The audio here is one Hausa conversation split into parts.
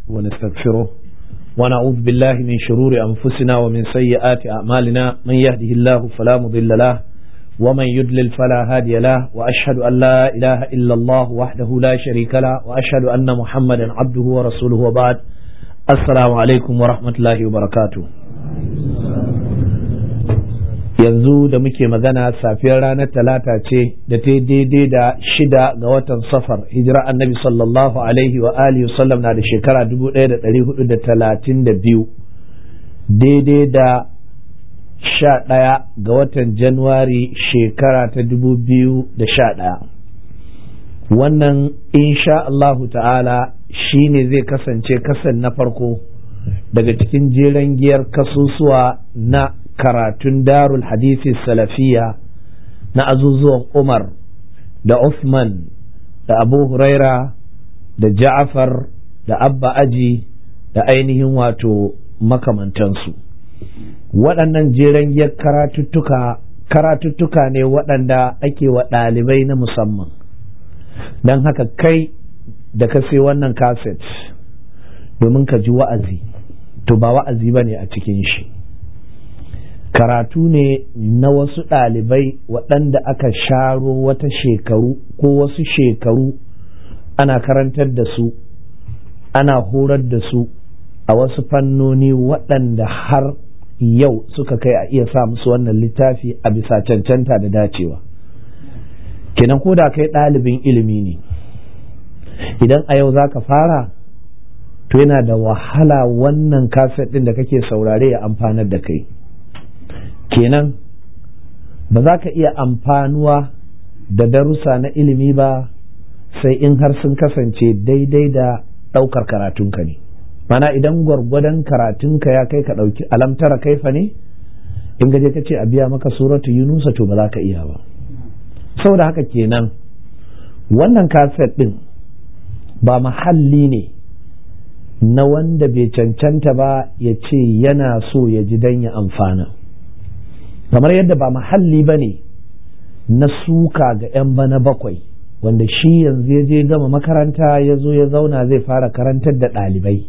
ونستغفره ونعوذ بالله من شرور أنفسنا ومن سيئات أعمالنا من يهده الله فلا مضل له ومن يضلل فلا هادي له وأشهد أن لا إله إلا الله وحده لا شريك له وأشهد أن محمدا عبده ورسوله وبعد السلام عليكم ورحمة الله وبركاته yanzu da muke magana safiyar ranar talata ce da ta daidai da shida ga watan safar hijira annabi sallallahu alaihi wa alihi sallam na da shekara 1432 daidai da sha ɗaya ga watan januwari shekara ta 2011 wannan insha Allahu ta'ala shine zai kasance kasan na farko daga cikin jeren giyar kasusuwa na karatun darul hadisi salafiya na azuzuwan umar da Uthman da abu huraira da ja'afar da abba aji da ainihin wato makamantansu waɗannan jeren giyar karatuttuka karatuttuka ne waɗanda ake wa ɗalibai na musamman don haka kai da ka sai wannan kaset domin ka ji wa'azi to ba wa'azi ba ne a cikin shi karatu ne na wasu ɗalibai waɗanda aka sharo wata shekaru ko wasu shekaru ana karantar da su ana horar da su a wasu fannoni waɗanda har yau suka kai a iya sa musu wannan littafi a bisa cancanta da dacewa kenan ko da kai ɗalibin ilimi ne idan a yau za ka fara to yana da wahala wannan kaset ɗin da kake saurare ya amfanar da kai kenan ba za ka iya amfanuwa da darussa na ilimi ba sai in har sun kasance daidai da ɗaukar karatunka ne mana idan gwargwadon karatunka ya kai ka ɗauki alamtara kaifa ne in gaje ka ce a biya maka suratu yunusa to ba za ka iya ba saboda haka kenan wannan kaset ɗin ba mahalli ne na wanda bai cancanta ba ya ce yana so ya ji don ya amfana kamar yadda ba mahalli ba ne na suka ga 'yan bana bakwai wanda shi yanzu ya je gama makaranta ya zo ya zauna zai fara karantar da ɗalibai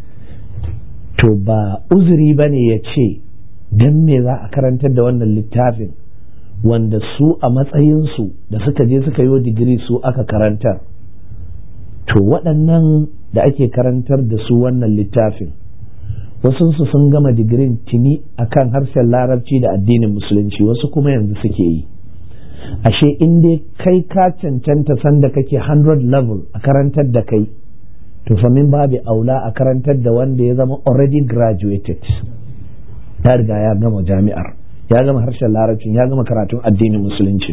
to ba uzuri ba ne ya ce don me za a karantar da wannan littafin wanda su a matsayinsu da suka je suka yi digiri su aka karantar to waɗannan da ake karantar da su wannan littafin wasunsu sun gama digirin tuni akan harshen larabci da addinin musulunci wasu kuma yanzu suke yi ashe in dai kai ka cancanta sanda kake 100 level a karantar da kai to fa min babu aula a karantar da wanda ya zama already graduated ya riga ya gama jami'ar ya gama harshen larabcin ya gama karatun addinin musulunci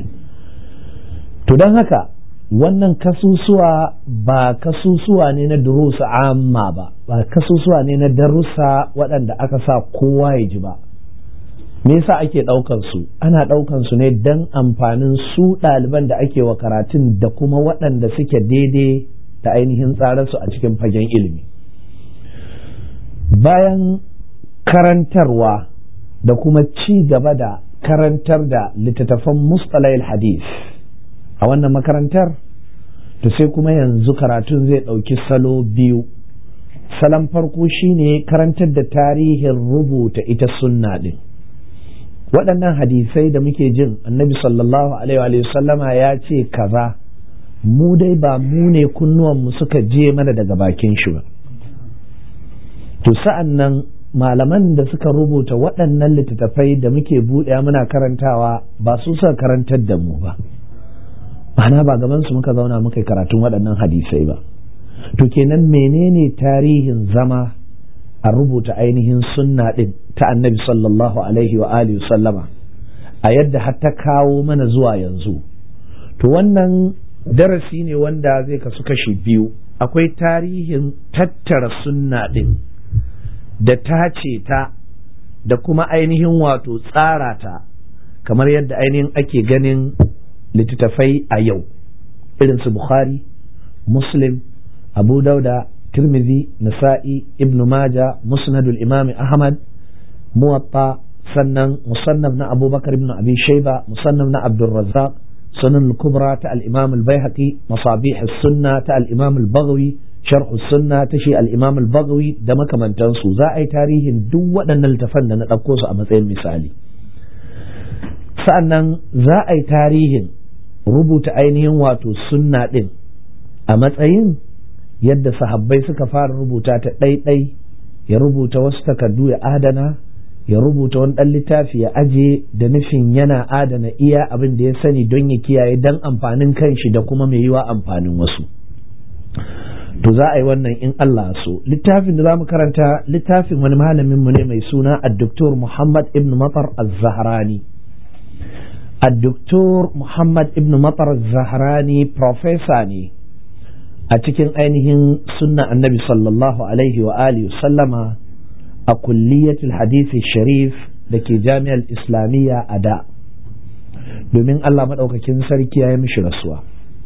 to don haka wannan kasusuwa ba kasusuwa ne na durusa amma ba ba kasusuwa ne na darussa waɗanda aka sa kowa ya ji ba me yasa ake ɗaukan su ana ɗaukan su ne don amfanin su ɗaliban da ake wa karatun da kuma waɗanda suke daidai da ainihin tsararsu a cikin fagen ilimi bayan karantarwa da kuma ci gaba da karantar da littattafan mustalayil hadith a wannan makarantar to sai kuma yanzu karatun zai ɗauki salo biyu salon farko shine karantar da tarihin rubuta ita sunna ɗin waɗannan hadisai da muke jin annabi sallallahu alaihi sallama ya ce kaza mu dai ba mu ne kunnuwanmu suka je mana daga bakin shi ba to sa'an nan malaman da suka rubuta waɗannan littattafai da muke buɗe muna karantawa ba su suka karantar da mu ba ma'ana ba gaban su muka zauna muka yi karatun waɗannan hadisai ba to kenan menene tarihin zama a rubuta ainihin sunna ɗin ta annabi sallallahu alaihi wa alihi sallama a yadda har ta kawo mana zuwa yanzu to wannan darasi ne wanda zai kasu kashi biyu akwai tarihin tattara sunna ɗin da tace ta da kuma ainihin wato tsara ta kamar yadda ainihin ake ganin littattafai a yau irin su bukhari muslim abu dauda tirmidhi nasa'i ibn maja musnadul imami ahmad muwatta sannan musannaf na abubakar ibn abi shaiba musannaf na abdulrazzaq sunan kubra ta al-imam al-baihaqi masabih as-sunna ta al-imam al-baghawi sharhu sunna ta shi al-imam al-bagawi da makamantansu za a yi tarihin duk waɗannan littafan da na ɗauko su a matsayin misali sa'annan za a yi tarihin rubuta ainihin wato sunna ɗin a matsayin yadda sahabbai suka fara rubuta ta ɗaiɗai ya rubuta wasu takardu ya adana ya rubuta wani ɗan littafi ya aje da nufin yana adana iya abin da ya sani don ya kiyaye don amfanin kanshi da kuma mai yiwa amfanin wasu to za a yi wannan in Allah so littafin da za mu karanta littafin wani malamin mu ne mai suna addoktor Muhammad ibn Matar az-Zahrani addoktor Muhammad ibn Matar az-Zahrani professor ne a cikin ainihin sunna annabi sallallahu alaihi wa alihi sallama a kulliyatul hadisi sharif da ke jami'ar islamiyya a da domin Allah maɗaukakin sarki ya yi mishi rasuwa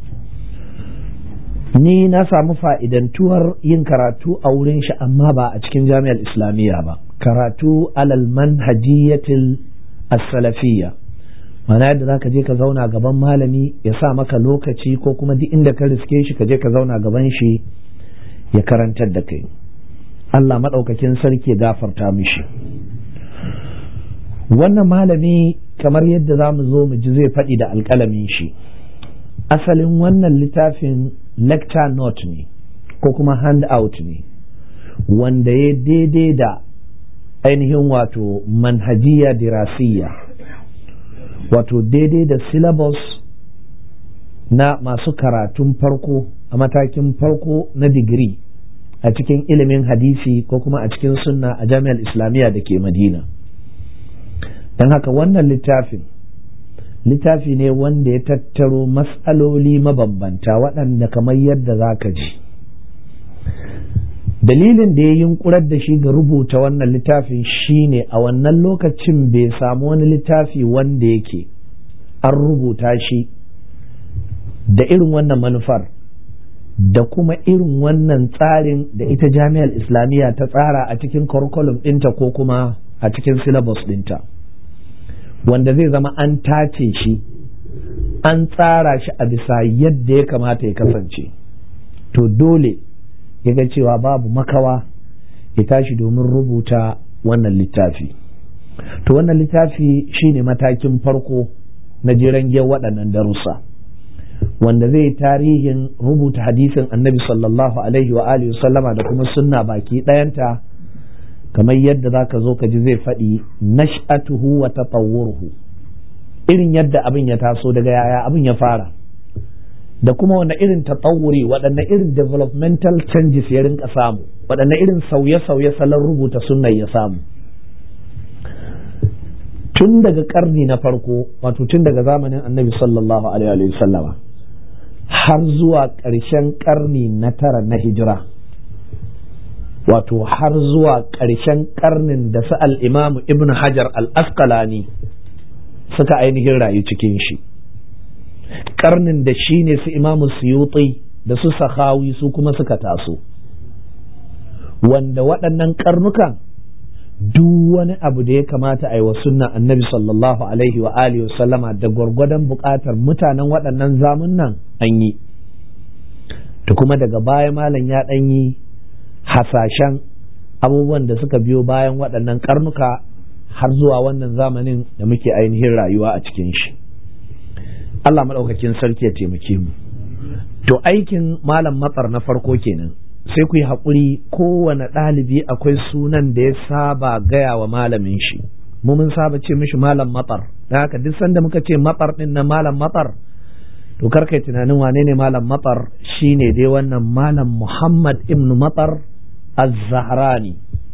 ni na samu fa'idantuwar yin karatu a wurin shi amma ba a cikin jami'ar islamiyya ba karatu alal manhajiyatil as-salafiyya mana yadda za ka je ka zauna gaban malami ya sa maka lokaci ko kuma duk inda ka riske shi ka je ka zauna gaban shi ya karantar da kai Allah maɗaukakin sarki ya gafarta mishi wannan malami kamar yadda za mu zo mu ji zai faɗi da alƙalamin shi asalin wannan littafin lecture note ne ko kuma handout ne wanda ya daidai da ainihin wato manhajiya dirasiyya wato daidai da syllabus na masu karatun farko a matakin farko na digiri a cikin ilimin hadisi ko kuma a cikin sunna a jami'ar islamiyya da ke madina don haka wannan littafin littafi ne wanda ya tattaro matsaloli mabambanta waɗanda kamar yadda za ka ji dalilin da ya yunkurar da shi ga rubuta wannan littafin shine a wannan lokacin bai samu wani littafi wanda yake an rubuta shi da irin wannan manufar da kuma irin wannan tsarin da ita jami'ar islamiyya ta tsara a cikin curriculum ɗinta ko kuma a cikin syllabus ɗinta wanda zai zama an tace shi an tsara shi a bisa yadda ya kamata ya kasance to dole ya ga cewa babu makawa ya tashi domin rubuta wannan littafi to wannan littafi shine matakin farko na jiran waɗannan darussa wanda zai tarihin rubuta hadisin annabi sallallahu alaihi wa alihi sallama da kuma sunna baki ɗayanta kamar yadda za ka zo ka ji zai faɗi nash'atuhu wa tatawwuruhu irin yadda abin ya taso daga yaya abin ya fara da kuma wanda irin tatawuri waɗanne irin developmental changes ya rinka samu waɗanne irin sauye-sauye salon rubuta sunnan ya samu tun daga karni na farko wato tun daga zamanin annabi sallallahu alaihi wa sallama har zuwa ƙarshen karni na tara na hijira wato har zuwa ƙarshen karnin da su al'imamu ibn hajar al-asqalani suka ainihin rayu cikin shi karnin da shi ne su imamu suyuti da su sahawi su kuma suka taso wanda waɗannan karnukan duk wani abu da ya kamata a yi wa sunna annabi sallallahu alaihi wa alihi sallama da gwargwadon buƙatar mutanen waɗannan zamunan an yi da kuma daga baya malam ya ɗan yi hasashen abubuwan da suka biyo bayan waɗannan karnuka har zuwa wannan zamanin da muke ainihin rayuwa a cikin shi Allah maɗaukakin sarki ya taimake mu to aikin malam matsar na farko kenan sai ku yi haƙuri kowane ɗalibi akwai sunan da ya saba gaya wa malamin shi mu mun saba ce mishi malam matsar da haka duk sanda muka ce matsar ɗin na malam matsar to kar kai tunanin wane ne malam matsar shine dai wannan malam muhammad ibn matsar az-zahrani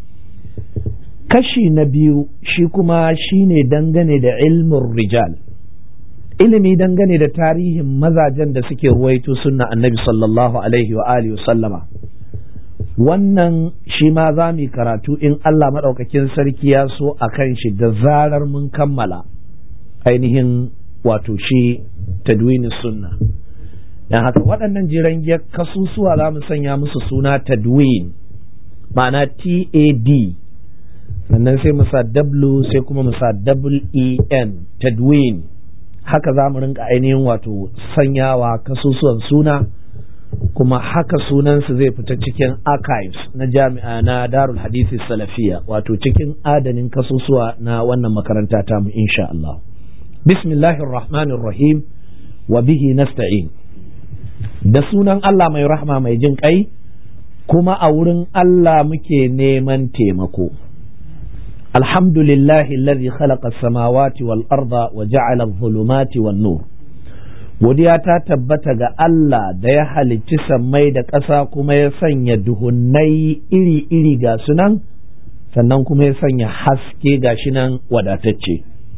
kashi na biyu shi kuma shine dangane da ilmin rijal ilimi dangane da tarihin mazajen da suke ruwaito sunna annabi sallallahu alaihi wa alihi sallama wannan shi ma za mu karatu in Allah maɗaukakin sarki ya so a kan shi da zarar mun kammala ainihin wato shi tadwini sunna don haka waɗannan jiran kasusuwa za mu sanya musu suna tadwin ma'ana tad sannan sai mu sa w sai kuma mu sa en tadwin haka za mu rinka ainihin wato sanyawa kasusuwan suna kuma haka sunansu zai fita cikin archives na jami'a na darul hadisi salafiya wato cikin adanin kasusuwa na wannan makaranta ta mu insha Allah bismillahir rahmanir rahim wa bihi nasta'in da sunan Allah mai rahma mai jin kai kuma a wurin Allah muke neman taimako alhamdulillahi alladhi khalaqa as-samawati wal arda wa ja'ala adh-dhulumati wan nur godiya ta tabbata ga Allah da ya halicci sammai da ƙasa kuma ya sanya duhunnai iri-iri ga sunan sannan kuma ya sanya haske ga shi nan wadatacce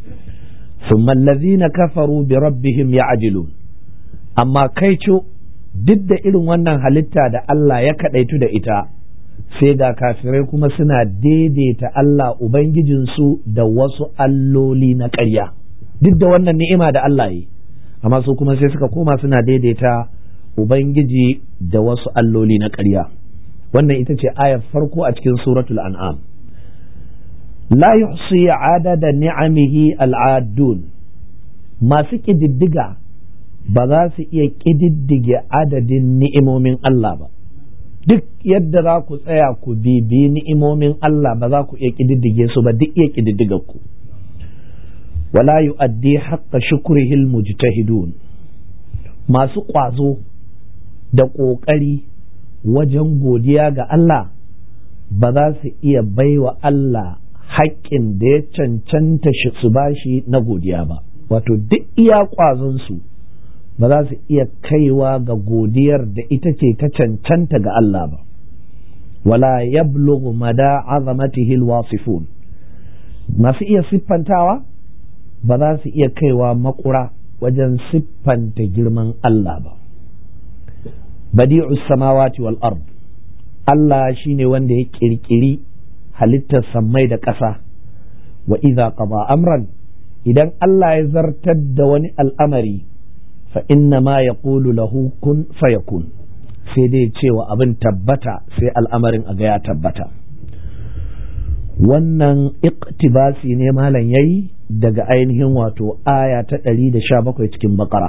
ثم الذين كفروا بربهم يعدلون amma kai duk da irin wannan halitta da Allah ya kaɗaitu da ita sai ga kafirai kuma suna daidaita Allah Ubangijinsu da wasu alloli na ƙarya duk da wannan ni'ima da Allah yi amma su kuma sai suka koma suna daidaita Ubangiji da wasu alloli na ƙarya wannan ita ce ayar farko a cikin suratul an'am la yuhsi adada ni'amihi al'adun masu ƙididdiga ba za su iya ƙididdige adadin ni'imomin Allah ba duk yadda za ku tsaya ku bibi ni'imomin Allah ba za ku iya ƙididdige su ba duk iya ƙididdigar ku wala yu'addi haqqa shukrihil mujtahidun masu ƙwazo da ƙoƙari wajen godiya ga Allah ba za su iya baiwa Allah haƙƙin da ya cancanta su bashi na godiya ba wato duk iya ƙwazonsu su ba za su iya kaiwa ga godiyar da ita ce ta cancanta ga Allah ba wala yablughu mada azamatihi alwasifun masu iya siffantawa ba za su iya kaiwa makura wajen siffanta girman Allah ba badi'us samawati wal ard Allah shine wanda ya kirkiri halittar sammai da ƙasa wa idza qada amran idan Allah ya zartar da wani al'amari fa inna ma ya lahu kun fayakun sai dai cewa abin tabbata sai al'amarin a ga ya tabbata wannan iktibasi ne malam yayi daga ainihin wato aya ta ɗari da sha bakwai cikin bakara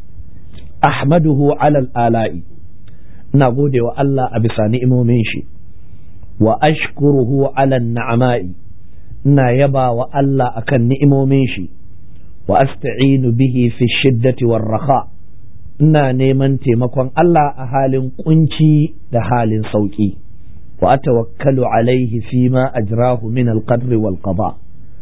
ahmaduhu alal ala'i ina gode wa Allah a bisa ni'imomin shi wa ashkuruhu alal na'ama'i ina yaba wa Allah akan ni'imomin shi wa asta'inu bihi fi shiddati war raha ina neman taimakon Allah a halin kunci da halin sauki wa atawakkalu alaihi fi ma ajrahu min alqadri wal qada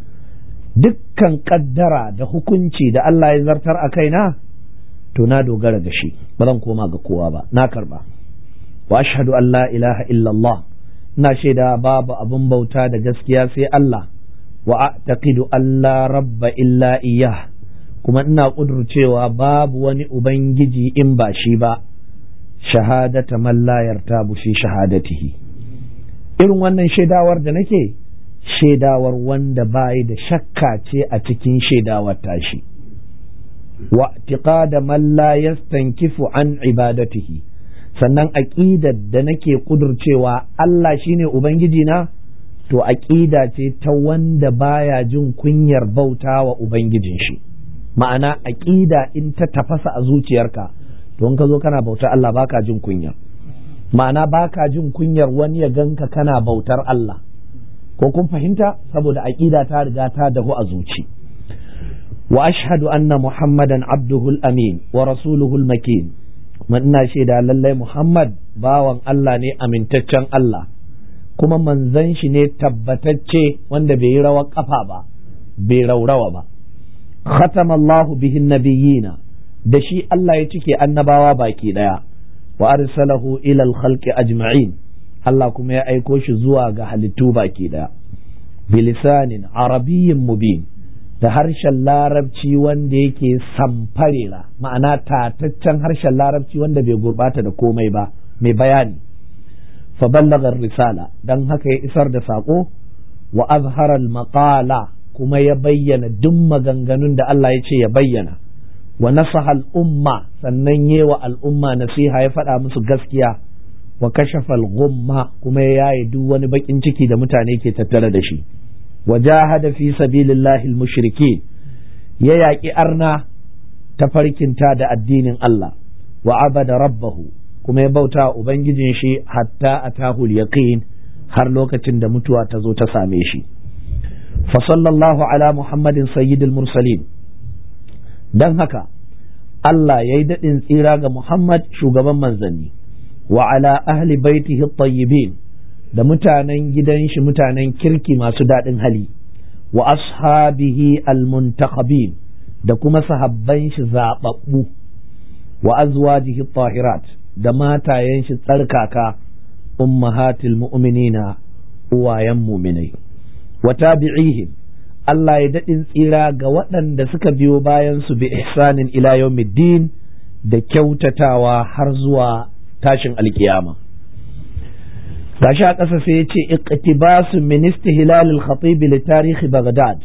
dukkan kaddara da hukunci da Allah ya zartar a kaina to na dogara ga shi ba zan koma ga kowa ba na karba wa ashhadu an la ilaha illallah ina shaida babu abin bauta da gaskiya sai Allah wa a'taqidu an la rabba illa iyyah kuma ina ƙudurcewa babu wani ubangiji in ba shi ba shahadata man la yartabu fi shahadatihi irin wannan shaidawar da nake shaidawar wanda bayi da shakka ce a cikin shaidawar tashi wa tiqada man la yastankifu an ibadatihi sannan aqidar da nake ƙudurcewa Allah shine ubangiji na to aƙida ce ta wanda baya jin kunyar bauta wa Ubangijin shi ma'ana aƙida in ta tafasa a zuciyarka to in ka zo kana bautar Allah baka jin kunya ma'ana baka jin kunyar wani ya ganka kana bautar Allah ko kun fahimta saboda aƙida ta riga ta dahu a zuci wa ashhadu anna muhammadan abduhu amin wa rasuluhu makin kuma ina shaida lallai muhammad bawan Allah ne amintaccen Allah kuma manzan shi ne tabbatacce wanda bai yi rawar kafa ba bai raurawa ba khatama Allahu bihin nabiyina da shi Allah ya cike annabawa baki daya wa arsalahu ila al-khalqi ajma'in Allah kuma ya aiko shi zuwa ga halittu baki daya bilisanin arabiyyin mubin da harshen larabci wanda yake samfarera ma'ana tataccen harshen larabci wanda bai gurbata da komai ba mai bayani فبلغ الرسالة دن هكا يسر دساقو وأظهر المقالة كما يبين دم غنغنون دا الله يتشي يبين ونصح الأمة سنني والأمة نسيها يفعل مسو غسكيا وكشف الغمة كما ياي دوان بكين ciki da mutane ke tattare da shi وجاهد في سبيل الله المشركين ya yaƙi arna ta farkinta da addinin Allah wa abada rabbahu kuma ya bauta ubangijin shi hatta atahul yaqin har lokacin da mutuwa ta zo ta same shi fa sallallahu ala muhammadin sayyidil mursalin dan haka Allah ya yi daɗin tsira ga Muhammad shugaban manzanni wa ala ahli baitihi tayyibin da mutanen gidan shi mutanen kirki masu daɗin hali wa ashabihi almuntakhabin da kuma sahabban shi zaɓaɓɓu wa azwajihi tahirat da matayen shi tsarkaka ummahatil mu'minina uwayen muminai wa tabi'ihim Allah ya daɗin tsira ga waɗanda suka biyo bayan su bi ihsanin ila yawmiddin da kyautatawa har zuwa tashin alkiyama gashi a ƙasa sai ya ce iqtibasu min istihlal al-khatib li tarikh Baghdad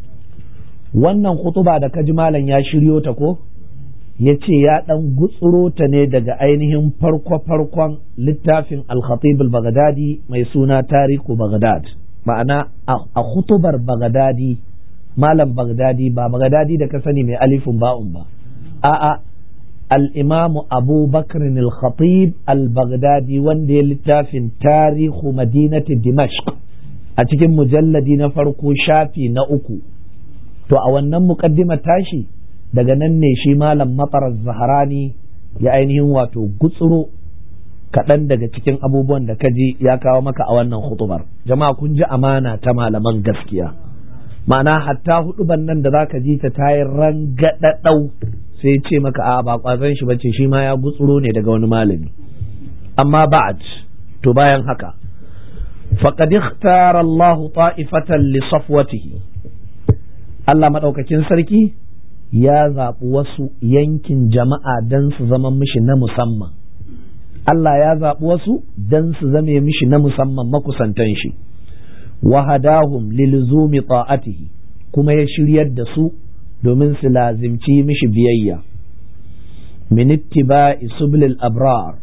wannan khutuba da kaji malam ya shiryo ta ko ya ce ya ɗan gutsuro ta ne daga ainihin farko-farkon littafin al-khatib al-baghdadi mai suna tariku Baghdad ma'ana a khutubar Baghdadi malam Baghdadi ba Baghdadi da ka sani mai alifin ba'un ba a'a al-imamu Abu Bakr al-Khatib al-Baghdadi wanda ya littafin tarihu madinati Dimashq a cikin mujalladi na farko shafi na uku to a wannan muqaddimar tashi daga nan ne shi malam Matar Zaharani ya ainihin wato gutsuro kaɗan daga cikin abubuwan da kaji ya kawo maka a wannan hutubar jama'a kun ji amana ta malaman gaskiya ma'ana hatta huduban nan da zaka ji ta tayi rangadadau sai ce maka a ba kwazon shi bace shi ma ya gutsuro ne daga wani malami amma ba'd to bayan haka faqad ikhtara Allah ta'ifatan li safwatihi Allah madaukakin sarki ya zaɓi wasu yankin jama'a don su zama mishi na musamman Allah ya zaɓi wasu don su zame mishi na musamman makusantan shi wa hadahum lilzumi ta'atihi kuma ya shiryar da su domin su lazimci mishi biyayya min ittiba'i sublil abrar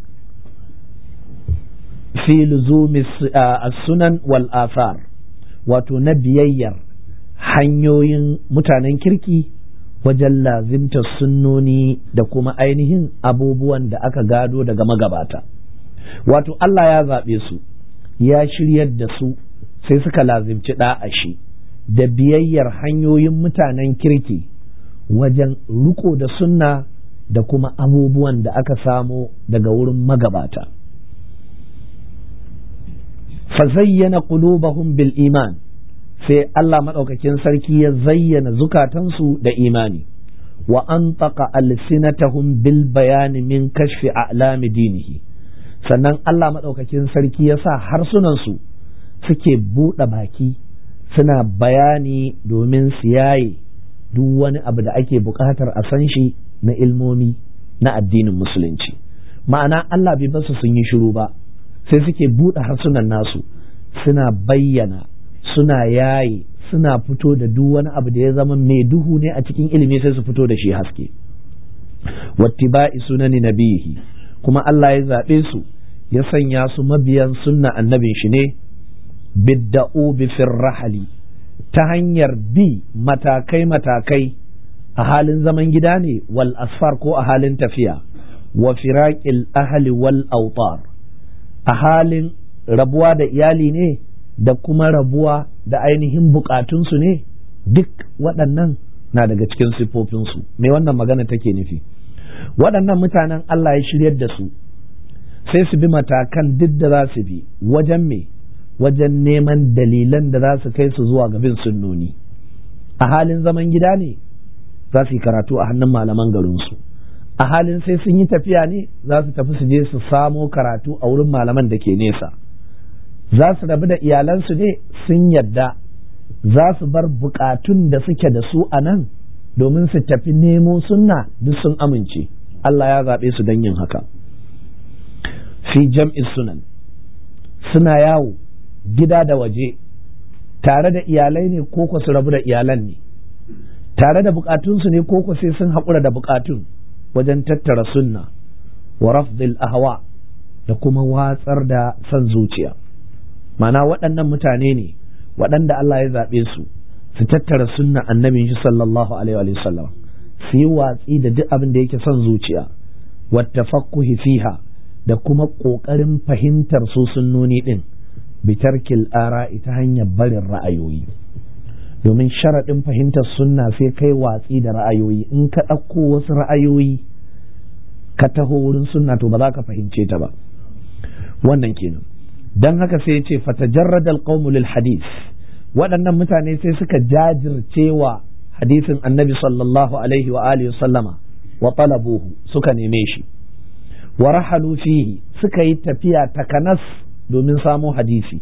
fi luzumi sunan wal athar wato na biyayyar hanyoyin mutanen kirki wajen lazimtar sunnoni da kuma ainihin abubuwan da aka gado daga magabata wato Allah ya zaɓe su ya shiryar da su sai suka lazimci shi da biyayyar hanyoyin mutanen kirki wajen riko da sunna da kuma abubuwan da aka samo daga wurin magabata fazayyana qulubahum bil iman sai Allah maɗaukakin sarki ya zayyana zukatansu da imani wa an taƙa alsinatahum bil bayani min kashfi a'lami dinihi sannan Allah maɗaukakin sarki ya sa harsunansu suke buɗe baki suna bayani domin su yaye duk wani abu da ake buƙatar a san shi na ilmomi na addinin musulunci ma'ana Allah bai basu sun yi shiru ba sai suke buɗe harsunan nasu suna bayyana suna yaye suna fito da duk wani abu da ya zama mai duhu ne a cikin ilimi sai su fito da shi haske wattiba'i sunani nabihi kuma Allah ya zaɓe su ya sanya su mabiyan sunna annabin shi ne bidda'u bi rahali ta hanyar bi matakai matakai a halin zaman gida ne wal asfar ko a halin tafiya wa firaqil ahli wal autar a halin rabuwa da iyali ne da kuma rabuwa da ainihin bukatunsu ne duk waɗannan na daga cikin siffofinsu me wannan magana take nufi waɗannan mutanen Allah ya shiryar da su sai su bi matakan duk da za su bi wajen me wajen neman dalilan da za su kai su zuwa ga bin sunnoni a halin zaman gida ne za su yi karatu a hannun malaman garinsu a halin sai sun yi tafiya ne za su tafi su je su samo karatu a wurin malaman da ke nesa za su rabu da iyalansu ne sun yadda za su bar bukatun da suke da su a nan domin su tafi nemo sunna duk sun amince Allah ya zaɓe su don yin haka fi jam'in sunan suna yawo gida da waje tare da iyalai ne ko su rabu da iyalan ne tare da bukatunsu ne ko sai sun haƙura da bukatun wajen tattara sunna wa rafdil ahwa da kuma watsar da son zuciya mana waɗannan mutane ne waɗanda Allah ya zaɓe su su tattara sunna annabin shi sallallahu alaihi wa sallam su yi watsi da duk abin da yake son zuciya wattafaqquhi fiha da kuma ƙoƙarin fahimtar su sunnoni ɗin bitarkil ara ita hanyar barin ra'ayoyi domin sharaɗin fahimtar sunna sai kai watsi da ra'ayoyi in ka ɗauko wasu ra'ayoyi ka taho wurin sunna to ba za ka fahimce ta ba wannan kenan don haka sai ya ce fatajarradal qawmu lil hadith waɗannan mutane sai suka jajirce wa hadisin annabi sallallahu alaihi wa alihi sallama wa talabuhu suka neme shi wa rahalu fihi suka yi tafiya takanas domin samo hadisi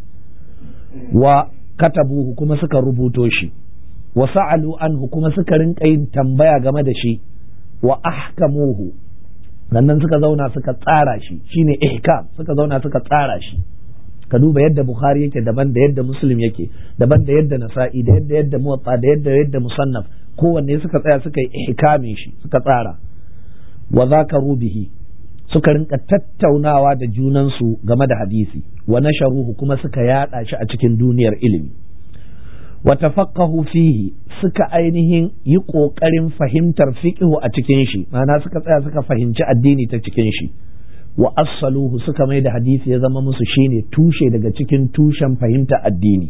wa katabuhu kuma suka rubuto shi wa sa'alu anhu kuma suka rinka yin tambaya game da shi wa ahkamuhu sannan suka zauna suka tsara shi shine ihkam suka zauna suka tsara shi ka duba yadda bukhari yake daban da yadda muslim yake daban da yadda nasa'i da yadda yadda muwatta da yadda yadda musannaf kowanne suka tsaya suka yi ihkamin shi suka tsara wa zakaru bihi suka rinka tattaunawa da junansu game da hadisi wa nasharuhu kuma suka yada shi a cikin duniyar ilimi wa tafaqahu fihi suka ainihin yi kokarin fahimtar fiqhu a cikin shi ma'ana suka tsaya suka fahimci addini ta cikin shi wa assaluhu suka mai da hadisi ya zama musu shine tushe daga cikin tushen fahimta addini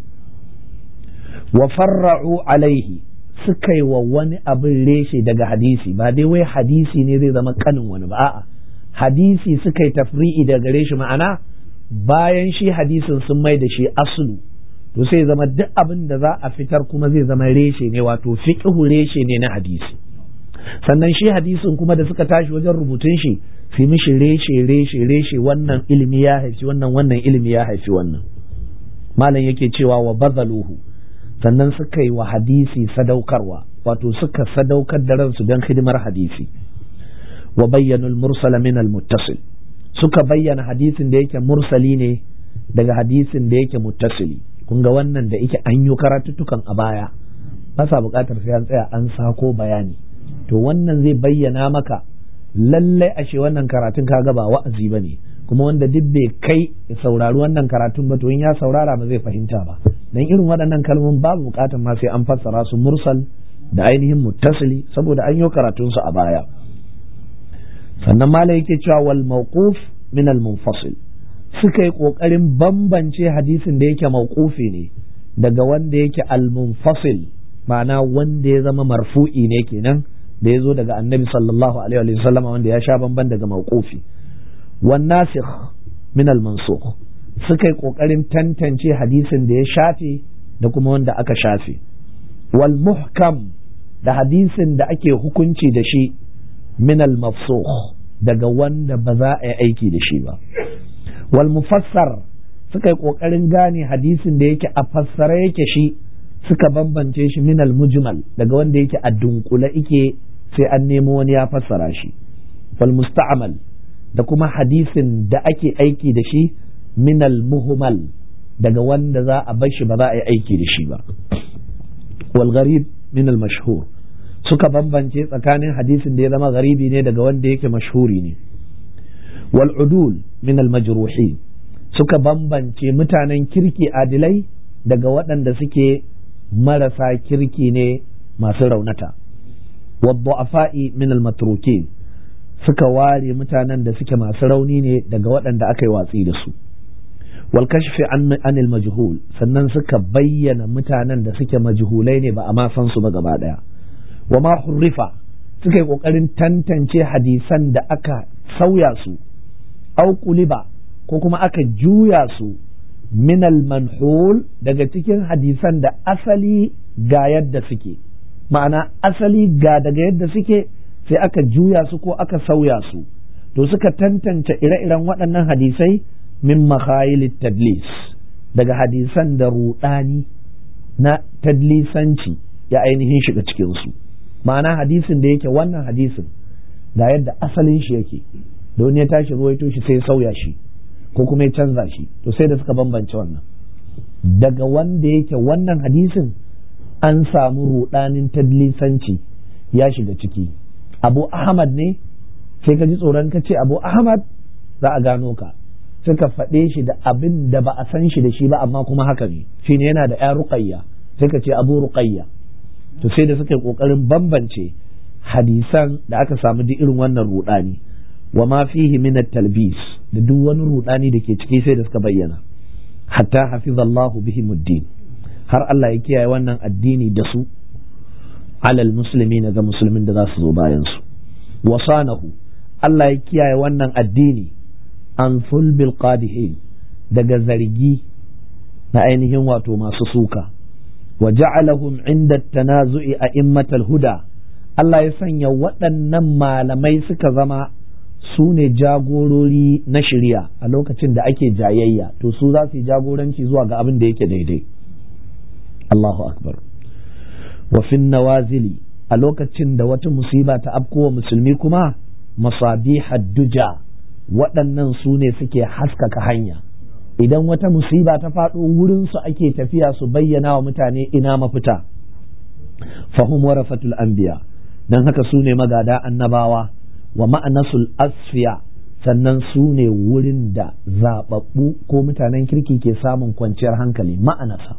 wa farra'u alaihi suka yi wa wani abin reshe daga hadisi ba dai wai hadisi ne zai zama kanin wani ba a'a hadisi suka yi tafri'i daga gare shi ma'ana bayan shi hadisin sun mai da shi aslu to sai zama duk abin da za a fitar kuma zai zama reshe ne wato fiqhu reshe ne na hadisi sannan shi hadisin kuma da suka tashi wajen rubutun shi fi mishi reshe reshe reshe wannan ilimi ya haifi wannan wannan ilimi ya haifi wannan malam yake cewa wa bazaluhu sannan suka yi wa hadisi sadaukarwa wato suka sadaukar da ransu don hidimar hadisi wa bayyanul mursala min al muttasil suka bayyana hadisin da yake mursali ne daga hadisin da yake muttasili kun ga wannan da yake an yi karatuttukan a baya ba sa buƙatar sai an tsaya an sako bayani to wannan zai bayyana maka lallai ashe wannan karatun kaga ba wa'azi ba ne kuma wanda duk bai kai ya saurari wannan karatun ba to in ya saurara ba zai fahimta ba dan irin waɗannan kalmomin babu buƙatar ma sai an fassara su mursal da ainihin muttasili saboda an yi karatun su a baya sannan mala yake cewa wal mawquf min al munfasil suka yi kokarin bambance hadisin da yake mawqufi ne daga wanda yake al munfasil ma'ana wanda ya zama marfu'i ne kenan da ya zo daga annabi sallallahu alaihi wa sallam wanda ya sha bamban daga mawqufi wan nasikh min al mansukh suka yi kokarin tantance hadisin da ya shafe da kuma wanda aka shafe wal muhkam da hadisin da ake hukunci da shi min al mafsukh daga wanda ba za a yi aiki da shi ba wal mufassar suka yi kokarin gane hadisin da yake a fassara yake shi suka bambance shi min al mujmal daga wanda yake a dunkule ike sai an nemo wani ya fassara shi wal musta'mal da kuma hadisin da ake aiki da shi min al muhmal daga wanda za a bar shi ba za a yi aiki da shi ba wal gharib min al mashhur suka bambance tsakanin hadisin da ya zama garibi ne daga wanda yake mashhuri ne wal udul min al majruhin suka bambance mutanen kirki adilai daga waɗanda suke marasa kirki ne masu raunata wadda min al matrukin suka ware mutanen da suke masu rauni ne daga waɗanda aka yi watsi da su wal kashfi anil majhul sannan suka bayyana mutanen da suke majhulai ne ba a ma san su ba gaba daya wa ma hurrifa suka yi kokarin tantance hadisan da aka sauya su au kuliba ko kuma aka juya su minal manhul daga cikin hadisan da asali ga yadda suke ma'ana asali ga daga yadda suke sai aka juya su ko aka sauya su to suka tantance ire-iren waɗannan hadisai min makhayilit tadlis daga hadisan da ruɗani na tadlisanci ya ainihin shiga cikinsu ma'ana hadisin da yake wannan hadisin ga yadda asalin shi yake don ya tashi ruwaito shi sai sauya shi ko kuma ya canza shi to sai da suka bambance wannan daga wanda yake wannan hadisin an samu rudanin tadlisanci ya shiga ciki abu ahmad ne sai ka ji tsoron ka ce abu ahmad za a gano ka sai ka faɗe shi da abin da ba a san shi da shi ba amma kuma haka ne shine yana da ya ruqayya sai ka ce abu ruqayya to sai da suka yi kokarin bambance hadisan da aka samu duk irin wannan rudani wa ma fihi min talbis da duk wani rudani da ke ciki sai da suka bayyana hatta hafizallahu bihim ad-din har Allah ya kiyaye wannan addini da su alal muslimin ga musulmin da za su zo bayan su wasanahu Allah ya kiyaye wannan addini an sulbil qadihin daga zargi na ainihin wato masu suka wa ja'alahum inda tanazu'i a immatal huda Allah ya sanya waɗannan malamai suka zama su ne jagorori na shirya a lokacin da ake jayayya to su za su yi jagoranci zuwa ga abin da yake daidai Allahu akbar wa fin nawazili a lokacin da wata musiba ta afkowa musulmi kuma masabihad duja waɗannan su ne suke haskaka hanya idan wata musiba ta faɗo wurinsu ake tafiya su bayyana wa mutane ina mafita fahim warafatul anbiya don haka su ne magada annabawa wa ma'anasul asfiya sannan su ne wurin da zaɓaɓɓu ko mutanen kirki ke samun kwanciyar hankali ma'anasa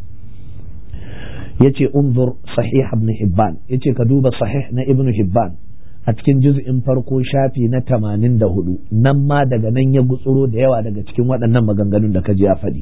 ya ce unzur sahih ibn hibban ya ce ka duba sahih na ibn hibban a cikin juz'in farko shafi na tamanin da hudu nan ma daga nan ya gutsuro da yawa daga cikin waɗannan maganganun da ka ji ya faɗi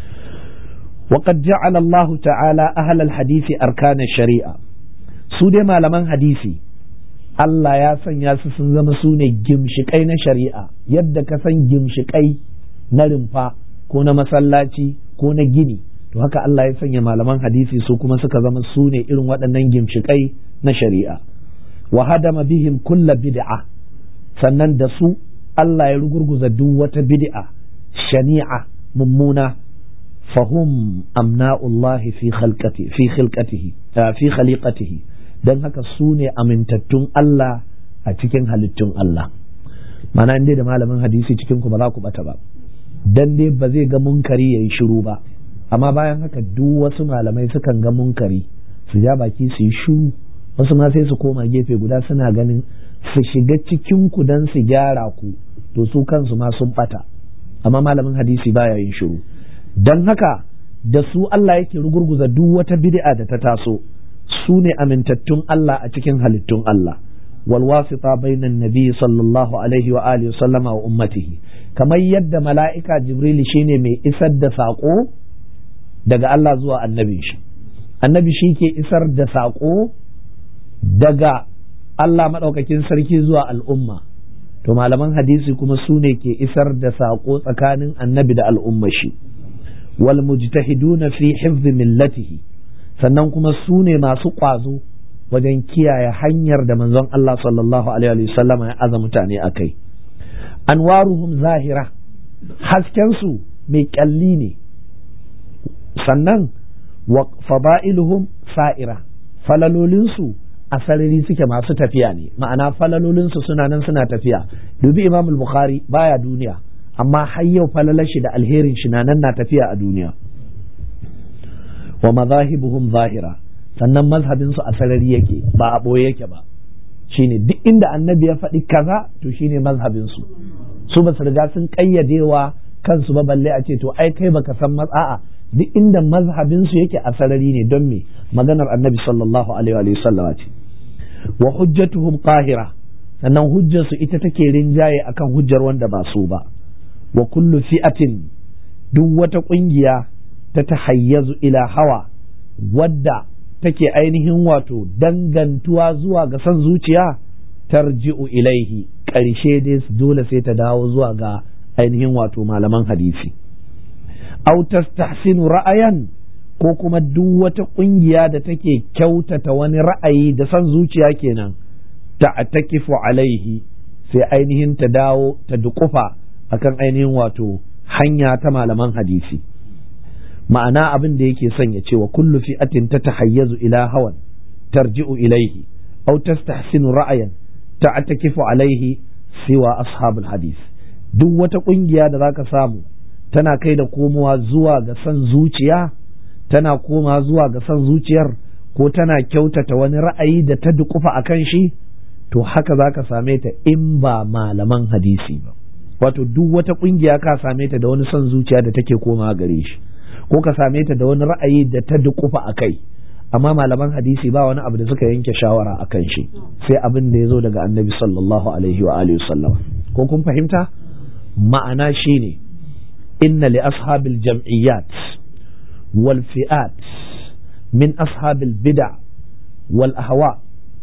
وقد جعل الله تعالى أهل الحديث أركان الشريعة su dai malaman hadisi Allah ya sanya su sun zama su ne gimshiƙai na shari'a yadda ka san gimshiƙai na rumfa ko na masallaci ko na gini to haka Allah ya sanya malaman hadisi su kuma suka zama su ne irin waɗannan gimshiƙai na shari'a wa hadama bihim kulla bid'a sannan da su Allah ya rugurguza duk wata bid'a shani'a mummuna fahum amna'ullahi fi khalqati fi khilqatihi fi khaliqatihi dan haka su ne amintattun Allah a cikin halittun Allah mana inda da malamin hadisi cikin ku ba za ku bata ba dan dai ba zai ga munkari yayi shiru ba amma bayan haka duk wasu malamai sukan ga munkari su ja baki su yi shiru wasu ma sai su koma gefe guda suna ganin su shiga cikin ku dan su gyara ku to su kansu ma sun bata amma malamin hadisi baya yin shiru dan haka da su Allah yake rugurguza duk wata bid'a da ta taso su ne amintattun Allah a cikin halittun Allah wal wasita bainan nabi sallallahu alaihi wa alihi sallama wa ummatihi kamar yadda mala'ika jibril shine mai isar da sako daga Allah zuwa annabi shi annabi shi ke isar da sako daga Allah maɗaukakin sarki zuwa al'umma to malaman hadisi kuma su ne ke isar da sako tsakanin annabi da al'umma shi wal mujtahiduna fi hifzi millatihi sannan kuma su ne masu ƙwazo wajen kiyaye hanyar da manzon Allah sallallahu alaihi wasallama ya aza mutane a kai anwaruhum zahira haskensu mai kyalli ne sannan wa fada'iluhum sa'ira falalolinsu a sarari suke masu tafiya ne ma'ana falalolinsu suna nan suna tafiya dubi imamul bukhari baya duniya amma har yau falalar shi da alherin shi na nan na tafiya a duniya wa mazahibuhum zahira sannan mazhabin su a sarari yake ba a boye yake ba shine duk inda annabi ya faɗi kaza to shine mazhabin su su ba su riga sun kayyadewa kansu ba balle a ce to ai kai baka san matsa'a duk inda mazhabin su yake a sarari ne don me maganar annabi sallallahu alaihi wa sallama ce wa hujjatuhum qahira sannan hujjar su ita take rinjaye akan hujjar wanda ba su ba wa kullu fi'atin duk wata ƙungiya ta tahayyazu ila hawa wadda take ainihin wato dangantuwa zuwa ga son zuciya tarji'u ilaihi ƙarshe dai dole sai ta dawo zuwa ga ainihin wato malaman hadisi aw tastahsinu ra'ayan ko kuma duk wata ƙungiya da take kyautata wani ra'ayi da son zuciya kenan ta takifu alaihi sai ainihin ta dawo ta duƙufa akan ainihin wato hanya ta malaman hadisi ma'ana abin da yake son ya ce wa kullu fi'atin ta tahayyazu ila hawan tarji'u ilaihi aw tastahsinu ra'ayan ta'takifu alaihi siwa ashabul hadis duk wata kungiya da zaka samu tana kai da komowa zuwa ga son zuciya tana koma zuwa ga son zuciyar ko tana kyautata wani ra'ayi da ta dukufa akan shi to haka zaka same ta in ba malaman hadisi ba wato duk wata kungiya ka same ta da wani son zuciya da take koma gare shi ko ka same ta da wani ra'ayi da ta dukufa a kai amma malaman hadisi ba wani abu da suka yanke shawara a kan shi sai abin da ya zo daga annabi sallallahu alaihi wa alihi sallam ko kun fahimta ma'ana shine inna li ashabil jam'iyyat wal fi'at min ashabil bid'a wal ahwa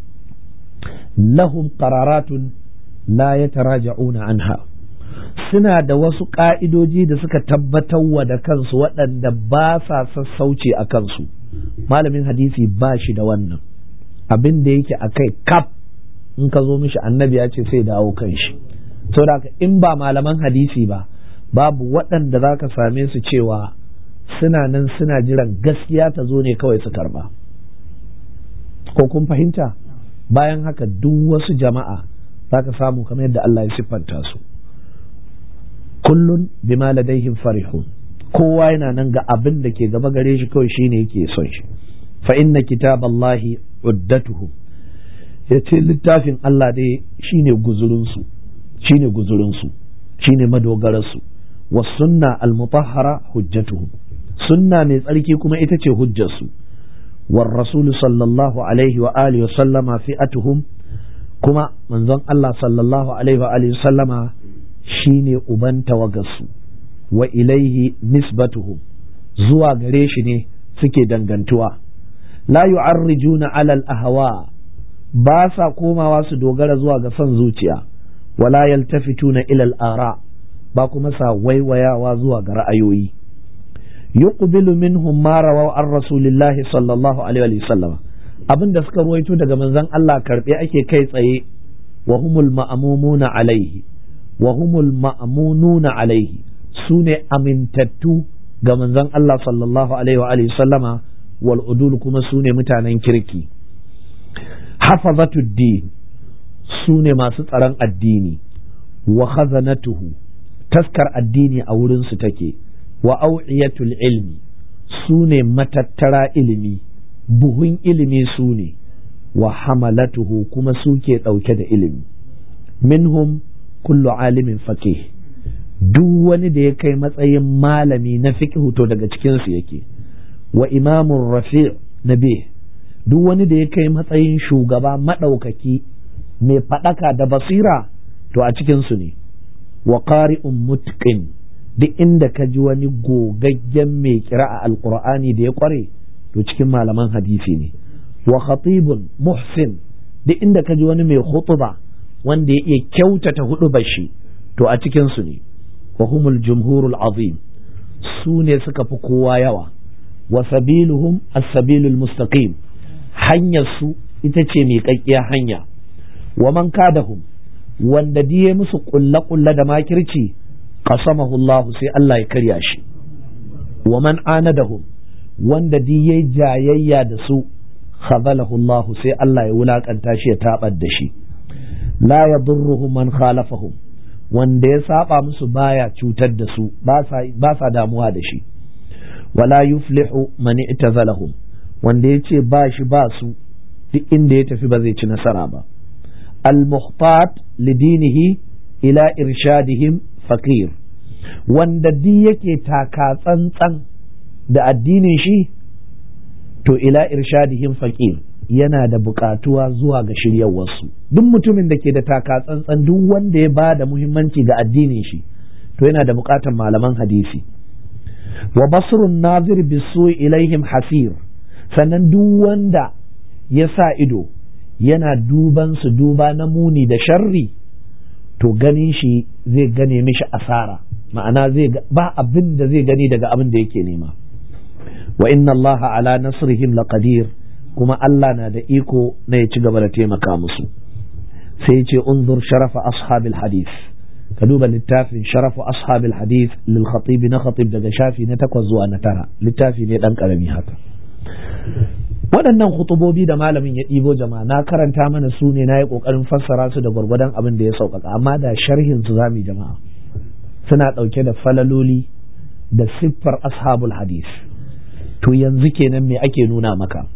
lahum qararatun la yataraja'una anha suna da wasu ƙa'idoji da suka tabbatar wa da kansu waɗanda ba sa sassauci a kansu malamin hadisi ba shi da wannan abin da yake a kai kaf in ka zo mishi annabi ya ce sai dawo kan shi saboda in ba malaman hadisi ba babu waɗanda za ka same su cewa suna nan suna jiran gaskiya ta zo ne kawai su karba ko kun fahimta bayan haka duk wasu jama'a za ka samu kamar yadda Allah ya siffanta su kullun bima ladaihim farihun kowa yana nan ga abin da ke gaba gare shi kawai shine yake son shi fa inna kitaballahi uddatuhum yace littafin Allah dai shine guzurinsu shine guzurinsu shine madogararsu was sunna al mutahhara hujjatuhum sunna mai tsarki kuma ita ce hujjarsu war rasul sallallahu alaihi wa alihi wa sallama fi'atuhum kuma manzon Allah sallallahu alaihi wa alihi wa sallama shine uban tawagarsu wa ilaihi nisbatuhum zuwa gare shi ne suke dangantuwa la yu'arrijuna alal ahwa ba sa komawa su dogara zuwa ga son zuciya wala yaltafituna ilal ara ba kuma sa waiwayawa zuwa ga ra'ayoyi yuqbilu minhum ma rawaw an rasulillahi sallallahu alaihi wa sallam abinda suka ruwaito daga manzon Allah karbe ake kai tsaye wa humul ma'mumuna alaihi wa humul ma'mununa alaihi su ne amintattu ga manzon Allah sallallahu alaihi wa alihi sallama wal udul kuma su ne mutanen kirki hafazatud su ne masu tsaron addini wa khazanatuhu taskar addini a wurin su take wa au'iyatul ilmi su ne matattara ilimi buhun ilimi su ne wa hamalatuhu kuma su ke ɗauke da ilimi minhum kullu alimin faqih duk wani da ya kai matsayin malami na fiqhu to daga cikinsu yake wa imamun rafi nabi duk wani da ya kai matsayin shugaba maɗaukaki mai faɗaka da basira to a cikinsu ne wa qari'un mutqin duk inda ka ji wani gogaggen mai kira a alqur'ani da ya kware to cikin malaman hadisi ne wa khatibun muhsin duk inda ka ji wani mai khutba wanda ya iya kyautata hudu bashi to a cikinsu ne wa humul jumhurul azim su ne suka fi kowa yawa wa sabiluhum as-sabilul mustaqim hanyar su ita ce miƙaƙƙiya hanya wa man kadahum wanda diye musu ƙulle ƙulle da makirci qasamahu Allah sai Allah ya karya shi wa man anadahum wanda diye jayayya da su khazalahu Allah sai Allah ya wulakanta shi ya tabar da shi la yadurruhum man khalafahum wanda ya saba musu baya cutar da su ba sa damuwa da shi wala yuflihu man i'tazalahum wanda ya ce ba shi ba su duk inda ya tafi ba zai ci nasara ba al-muhtat lidinihi ila irshadihim faqir wanda duk yake taka tsantsan da addinin shi to ila irshadihim faqir yana da bukatuwa zuwa ga shiryawarsu duk mutumin da ke da taka tsantsan duk wanda ya ba da muhimmanci ga addinin shi to yana da bukatar malaman hadisi wa basrun nazir bisu ilaihim hasir sannan duk wanda ya sa ido yana duban su duba na muni da sharri to ganin shi zai gane mishi asara ma'ana zai ba abin da zai gani daga abin da yake nema wa inna allaha ala nasrihim laqadir kuma Allah na da iko na ya ci gaba da taimaka musu sai ce unzur sharafa ashabil hadith ka duba littafin sharafu ashabil hadith lil khatib na khatib daga shafi na takwas zuwa na tara littafi ne dan karami haka waɗannan hutubobi da malamin ya ɗibo jama'a na karanta mana su ne na yi ƙoƙarin fassara su da gwargwadon abin da ya sauƙaƙa amma da sharhin su zamu jama'a suna ɗauke da falaloli da siffar ashabul hadith to yanzu kenan me ake nuna maka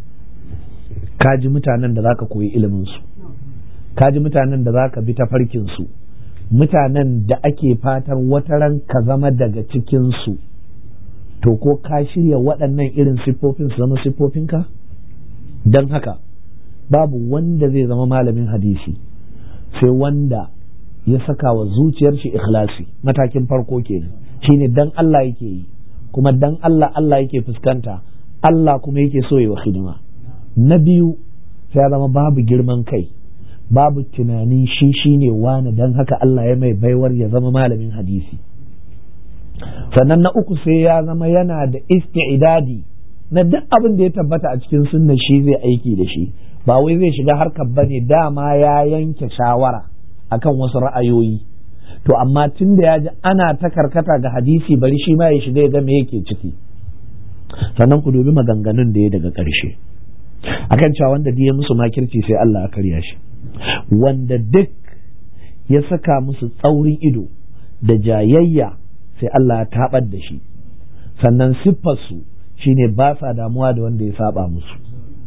ka ji mutanen da zaka koyi ilimin su ka ji mutanen da zaka bi tafarkin su mutanen da ake fatar wataran ka zama daga cikin su to ko ka shirya waɗannan irin siffofin su zama siffofinka don haka babu wanda zai zama malamin hadisi sai wanda ya saka wa zuciyar shi ikhlasi matakin farko kenan shine dan Allah yake yi kuma dan Allah Allah yake fuskanta Allah kuma yake so yi wa hidima na biyu sai ya zama babu girman kai babu tunanin shi shine wani dan haka Allah ya mai baiwar ya zama malamin hadisi sannan na uku sai ya zama yana da isti'idadi na duk abin da ya tabbata a cikin sunna shi zai aiki da shi ba wai zai shiga harkar bane dama ya yanke shawara akan wasu ra'ayoyi to amma tun da ya ji ana ta karkata ga hadisi bari shi ma ya shiga ya ga me yake ciki sannan ku dubi maganganun da ya daga ƙarshe akan cewa wanda ya musu makirci sai Allah ya karya shi wanda duk ya saka musu tsaurin ido da jayayya sai Allah ya tabar da shi sannan siffarsu shine ba sa damuwa da wanda ya saba musu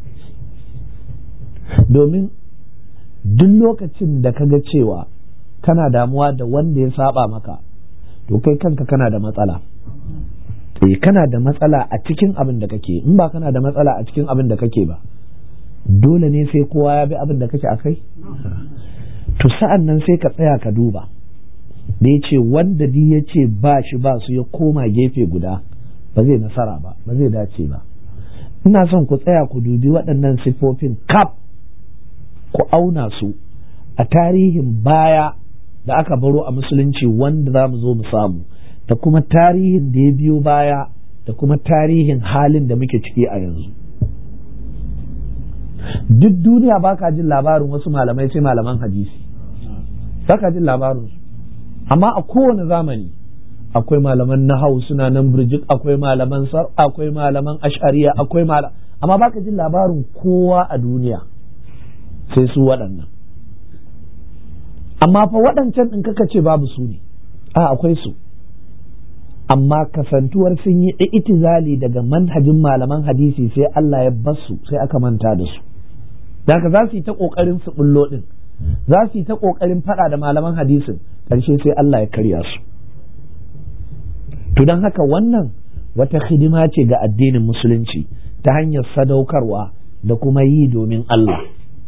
domin duk lokacin da kaga cewa kana damuwa da wanda ya saba maka to kai kanka kana da matsala eh kana da matsala a cikin abin da kake in ba kana da matsala a cikin abin da kake ba dole ne sai kowa ya bi abin da kake akai to sa'an nan sai ka tsaya ka duba da ya ce wanda di ya ce ba shi ba su ya koma gefe guda ba zai nasara ba ba zai dace ba ina son ku tsaya ku dubi waɗannan siffofin kaf ku auna su a tarihin baya da aka baro a musulunci wanda za mu zo mu samu da kuma tarihin da ya biyo baya da kuma tarihin halin da muke ciki a yanzu duk duniya baka jin labarin wasu malamai sai malaman hadisi baka jin labarinsu amma a kowane zamani akwai malaman nahau suna nan birjik akwai malaman sar akwai malaman ashariya akwai malam amma baka jin labarin kowa a duniya sai su waɗannan amma fa waɗancan ɗin kaka ce babu su ne a akwai su amma kasantuwar sun yi itizali daga manhajin malaman hadisi sai Allah ya basu sai aka manta da su daga za su yi ta ƙoƙarin su bullo ɗin za su yi ta ƙoƙarin faɗa da malaman hadisin ƙarshe sai Allah ya karya su to don haka wannan wata hidima ce ga addinin musulunci ta hanyar sadaukarwa da kuma yi domin Allah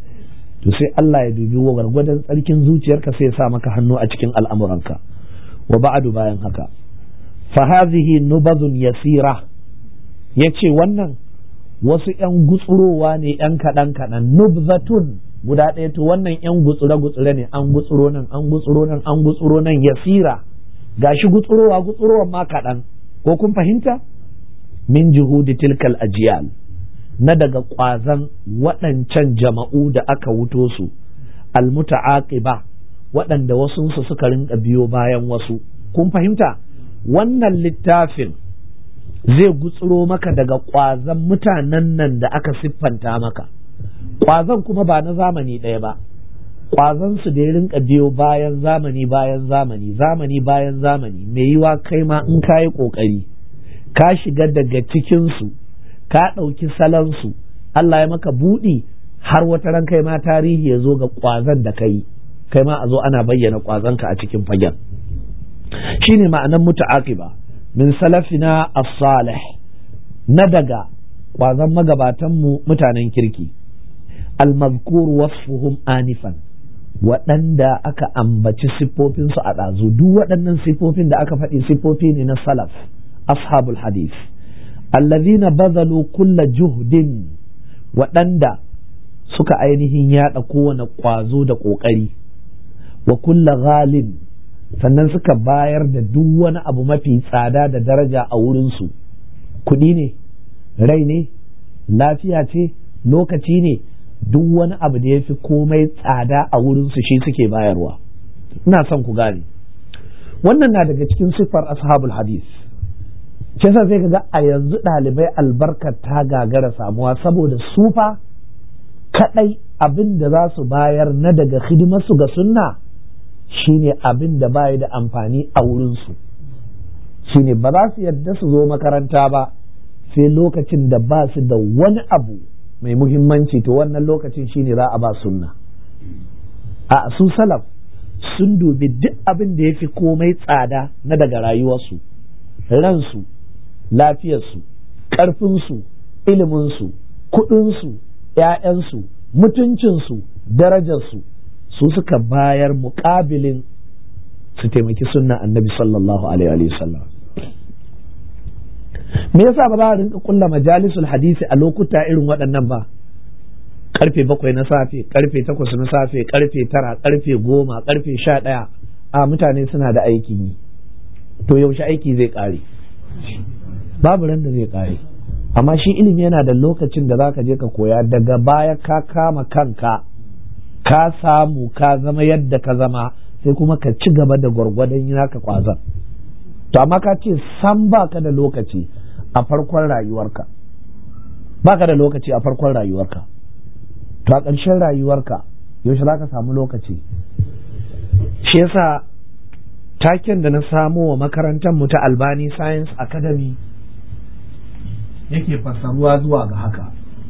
to sai Allah ya dubi wa gwargwadon tsarkin zuciyarka sai ya sa maka hannu a cikin al'amuranka wa ba'adu bayan haka fa hazihi nubazun yasira yace wannan wasu ‘yan gutsurowa ne ‘yan kaɗan kaɗan nubzatun guda ɗaya to wannan ‘yan gutsure gutsure ne an gutsuro nan an gutsuro nan an gutsuro nan yasira gashi gutsurowa gutsurowa ma kaɗan ko kun fahimta min juhudi tilkal ajiyal na daga ƙwazan waɗancan jama'u da aka wuto su almuta'aqiba waɗanda wasunsu suka rinka biyo bayan wasu kun fahimta wannan littafin zai gutsuro maka daga ƙwazon mutanen nan da aka siffanta maka ƙwazon kuma ba na zamani ɗaya ba ƙwazon su da ya rinka biyo bayan zamani bayan zamani zamani bayan zamani mai yiwa kai ma in ka yi ƙoƙari ka shiga daga cikinsu ka ɗauki salansu Allah ya maka buɗi har wata ran kai ma tarihi ya zo ga ƙwazon da kai kai ma a zo ana bayyana ƙwazonka a cikin fagen shine ma'anan muta'aqiba min salafina as-salih na daga kwazon magabatanmu mutanen kirki al-mazkur wasfuhum anifan waɗanda aka ambaci siffofinsu a ɗazu duk waɗannan siffofin da aka faɗi siffofi ne na salaf ashabul hadith allazina bazalu kulla juhdin waɗanda suka ainihin yaɗa kowane ƙwazo da ƙoƙari wa kulla ghalin sannan suka bayar da duk wani abu mafi tsada da daraja a wurinsu kuɗi ne rai ne lafiya ce lokaci ne duk wani abu da ya fi komai tsada a wurinsu shi suke bayarwa ina son ku gane wannan na daga cikin siffar ashabul hadis kisa sai ga a yanzu ɗalibai albarkar ta gagara samuwa saboda sufa kaɗai abin da za su bayar na daga hidimarsu ga sunna shine abin da bayi da amfani a wurinsu shine ba za su yadda su zo makaranta ba sai lokacin da ba su da wani abu mai muhimmanci to wannan lokacin shine za a ba sunna a su salaf sun dubi duk abin da ya fi komai tsada na daga rayuwarsu ransu lafiyarsu ƙarfinsu iliminsu kuɗinsu ‘ya'yansu mutuncinsu darajarsu su suka bayar muƙabilin su taimaki sunna annabi sallallahu alaihi wa sallam me yasa ba za a rinka kulla majalisul hadisi a lokuta irin waɗannan ba karfe bakwai na safe karfe takwas na safe karfe tara karfe goma karfe sha ɗaya a mutane suna da aikin yi to yaushe aiki zai ƙare babu ran da zai ƙare amma shi ilimi yana da lokacin da zaka je ka koya daga baya ka kama kanka ka samu ka zama yadda ka zama sai kuma ka ci gaba da gwargwadon yi naka kwazon to amma ka ce san baka da lokaci a farkon rayuwarka baka da lokaci a farkon rayuwarka to a ƙarshen rayuwarka yaushe za ka samu lokaci shi yasa taken da na samo wa makarantar mu ta albani science academy yake fassaruwa zuwa ga haka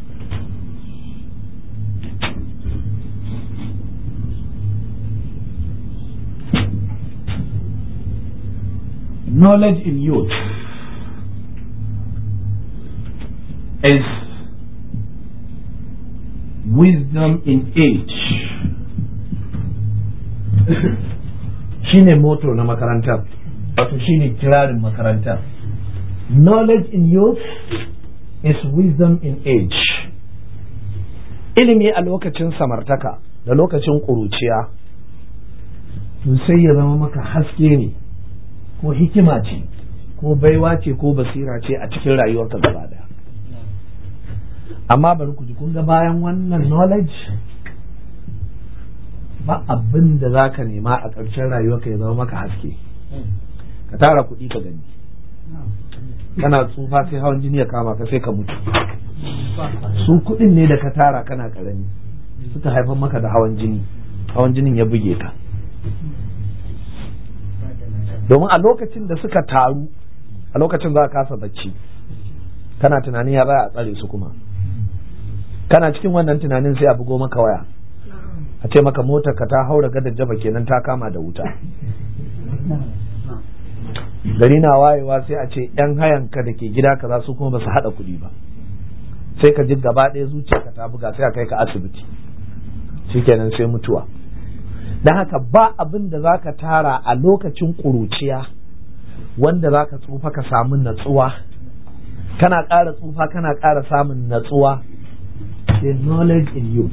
knowledge in youth is wisdom in age shine moto na makarantar wato shine kirarin makarantar knowledge in youth is wisdom in age ilimi a lokacin samartaka da lokacin ƙuruciya to sai ya zama maka haske ne ko hikima ce ko baiwa ce ko basira ce a cikin rayuwarka gaba daya amma bari ku ji kun ga bayan wannan knowledge ba abin da za ka nema a ƙarshen rayuwarka ya zama maka haske ka tara kuɗi ka gani kana tsufa sai hawan jini ya kama ka sai ka mutu su kuɗin ne da ka tara kana ƙarami suka haifar maka da hawan jini hawan jinin ya buge ka domin a lokacin da suka taru a lokacin za ka kasa bacci kana tunanin ya za a tsare su kuma kana cikin wannan tunanin sai a bugo maka waya a ce maka motar ka ta haura gadar jaba kenan ta kama da wuta gari na wayewa sai a ce yan hayanka da ke gida kaza su kuma ba su haɗa kuɗi ba sai ka ji gaba ɗaya zuciyarka ta buga sai a kai ka asibiti shikenan sai mutuwa don haka ba abin da za ka tara a lokacin ƙuruciya wanda za ka tsufa ka samu natsuwa kana ƙara tsufa kana ƙara samun natsuwa the knowledge in you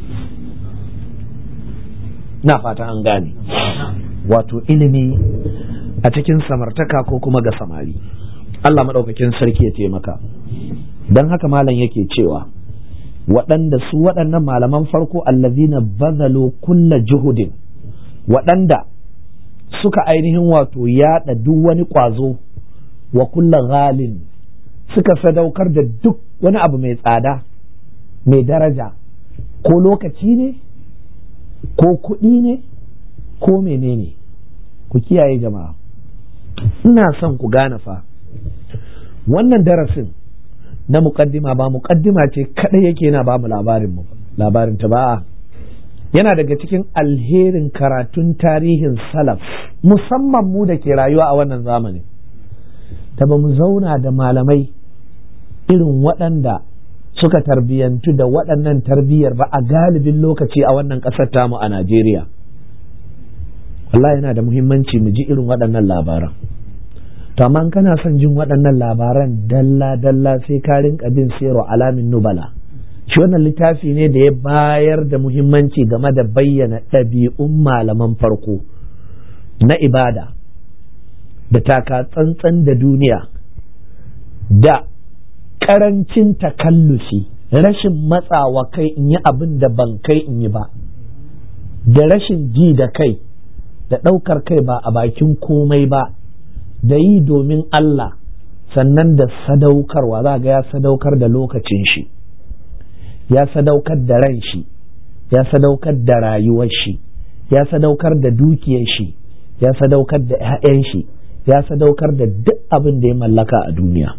na fata an gane wato ilimi a cikin samartaka ko kuma ga samari Allah maɗaukakin sarki ya taimaka don haka malam yake cewa waɗanda su waɗannan malaman farko allazina bazalu kulla juhudin waɗanda suka ainihin wato yaɗa duk wani ƙwazo wa kulla ghalin suka sadaukar da duk wani abu mai tsada mai daraja ko lokaci ne ko kuɗi ne ko menene ku kiyaye jama'a ina son ku gane fa wannan darasin na muƙaddima ba muƙaddima ce kaɗai yake yana ba mu labarin mu labarin ta ba yana daga cikin alherin karatun tarihin salaf musamman mu da ke rayuwa a wannan zamani ta ba mu zauna da malamai irin waɗanda suka tarbiyyantu da waɗannan tarbiyyar ba a galibin lokaci a wannan ƙasar tamu a Najeriya. Allah yana da muhimmanci mu ji irin waɗannan labaran. To amma kana son jin waɗannan labaran dalla-dalla sai ka rinka bin sero alamin nubala. Shi wannan littafi ne da ya bayar da muhimmanci game da bayyana ɗabi'un malaman farko na ibada da taka tsantsan da duniya da karancin takallufi rashin matsawa kai in yi abin da ban kai in yi ba da rashin ji da kai da ɗaukar kai ba a bakin komai ba da yi domin Allah sannan da sadaukarwa za ga ya sadaukar da lokacin shi ya sadaukar da ran shi ya sadaukar da rayuwar shi ya sadaukar da dukiyar shi ya sadaukar da 'ya'yan shi ya sadaukar da duk abin da ya mallaka a duniya.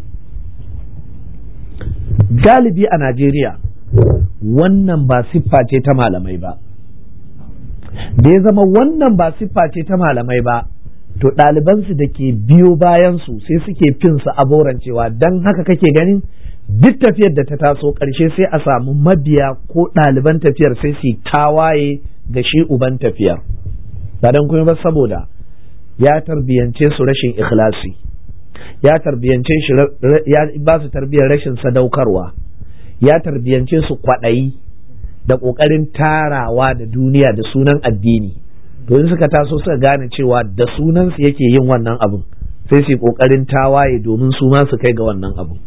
galibi a Najeriya wannan ba siffa ce ta malamai ba da ya zama wannan ba siffa ce ta malamai ba to ɗalibansu da ke biyo bayansu sai suke fin su aborancewa don haka kake ganin duk tafiyar da ta taso ƙarshe sai a samu mabiya ko ɗaliban tafiyar sai su tawaye ga shi uban tafiyar ba don kuma ba saboda ya tarbiyance su rashin ikhlasi ya tarbiyance shi ya ba su tarbiyar rashin sadaukarwa ya tarbiyance su kwaɗayi da ƙoƙarin tarawa da duniya da sunan addini to in suka taso suka gane cewa da sunansu yake yin wannan abin sai su yi ƙoƙarin tawaye domin su ma su kai ga wannan abin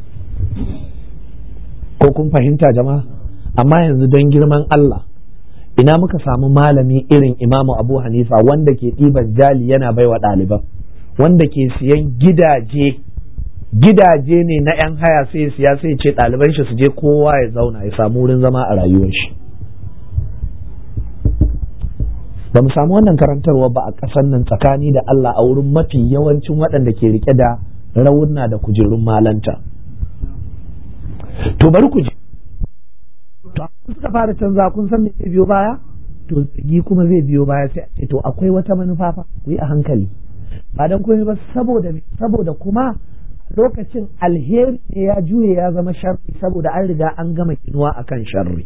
ko kun fahimta jama'a amma yanzu don girman Allah ina muka samu malami irin imamu abu hanifa wanda ke ɗiban jali yana baiwa ɗaliban wanda ke siyan gidaje gidaje ne na 'yan haya sai siya sai ce ɗaliban shi su je kowa ya zauna ya samu wurin zama a rayuwar shi ba mu samu wannan karantarwa ba a ƙasar nan tsakani da Allah a wurin mafi yawancin waɗanda ke rike da rauna da kujerun malanta to bari ku je to suka fara canza kun san me zai biyo baya to tsigi kuma zai biyo baya sai a to akwai wata manufa fa ku yi a hankali ba dan komai ba saboda me saboda kuma lokacin alheri ne ya juye ya zama sharri saboda an riga an gama kinuwa akan sharri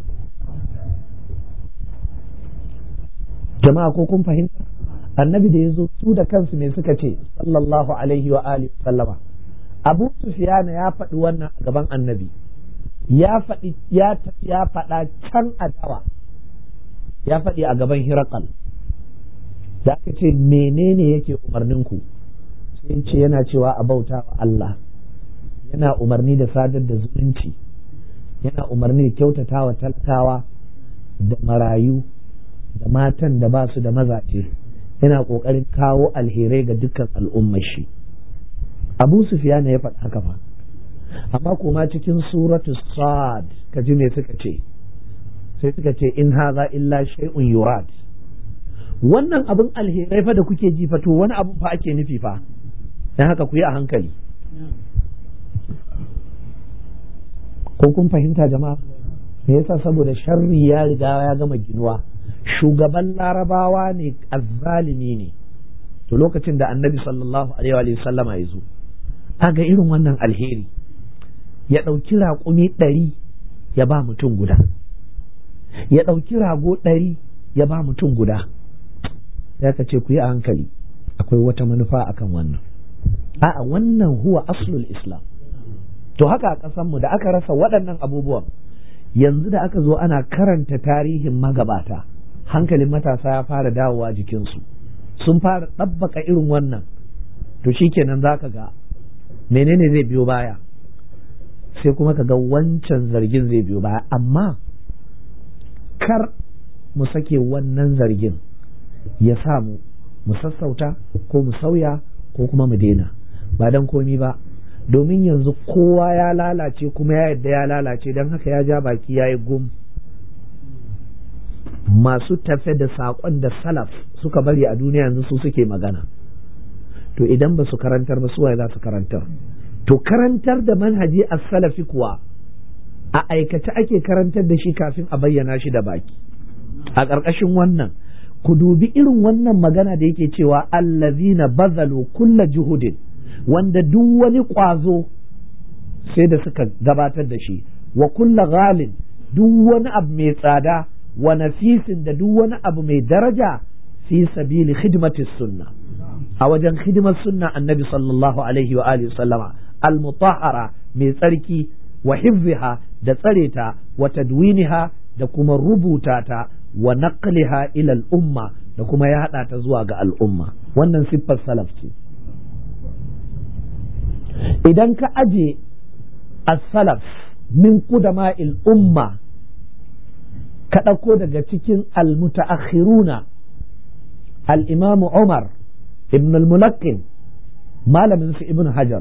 jama'a ko kun fahimta annabi da ya zo su da kansu me suka ce sallallahu alaihi wa alihi sallama abu sufiyana ya faɗi wannan a gaban annabi ya faɗi ya tafi ya faɗa can a dawa ya faɗi a gaban hirakal da aka ce menene yake umarnin ku sai ce yana cewa a bauta wa Allah yana umarni da sadar da zumunci yana umarni da kyautata wa talakawa da marayu da matan da ba su da mazaje yana ƙoƙarin kawo alherai ga dukkan al'ummar shi abu sufiyana ya faɗi haka fa amma kuma cikin suratu sad ka ji me suka ce sai suka ce in haza illa shay'un yurad wannan abin alherai fa da kuke ji fa to wani abu fa ake nufi fa dan haka ku yi a hankali ko kun fahimta jama'a me yasa saboda sharri ya riga ya gama ginuwa shugaban larabawa ne azzalimi ne to lokacin da annabi sallallahu alaihi wa sallama ya zo ga irin wannan alheri ya ɗauki raƙumi ɗari ya ba mutum guda ya ɗauki rago ɗari ya ba mutum guda ya ka ce ku yi a hankali akwai wata manufa akan wannan a'a wannan huwa aslul islam to haka a ƙasanmu da aka rasa waɗannan abubuwan yanzu da aka zo ana karanta tarihin magabata hankalin matasa ya fara dawowa jikinsu sun fara ɗabbaka irin wannan to shikenan za ka ga menene zai biyo baya sai kuma ka ga wancan zargin zai biyo baya amma kar mu sake wannan zargin ya samu mu sassauta ko mu sauya ko kuma mu daina ba don komi ba domin yanzu kowa ya lalace kuma ya yadda ya lalace don haka ya ja baki ya yi gum masu tafe da saƙon da salaf suka bari a duniya yanzu su suke magana to idan ba su karantar ba suwaye za su karantar to karantar da manhaji a salafi kuwa a aikace ake karantar da shi kafin a bayyana shi da baki a ƙarƙashin wannan ku dubi irin wannan magana da yake cewa allazina bazalu kulla juhudin wanda duk wani ƙwazo sai da suka gabatar da shi wa kulla ghalin duk wani abu mai tsada wa nafisin da duk wani abu mai daraja fi sabili khidmatis sunna a wajen hidimar sunna annabi sallallahu alaihi wa alihi sallama al-mutahhara mai tsarki wa hifziha da tsare ta wa tadwiniha da kuma rubuta ta wa naqliha ila al-umma da kuma ya hada ta zuwa ga al'umma wannan siffar salaf ce idan ka aje as-salaf min qudama'il umma ka ɗauko daga cikin al-mutaakhiruna al-imam Umar ibn al-Mulaqqin malamin su ibn Hajar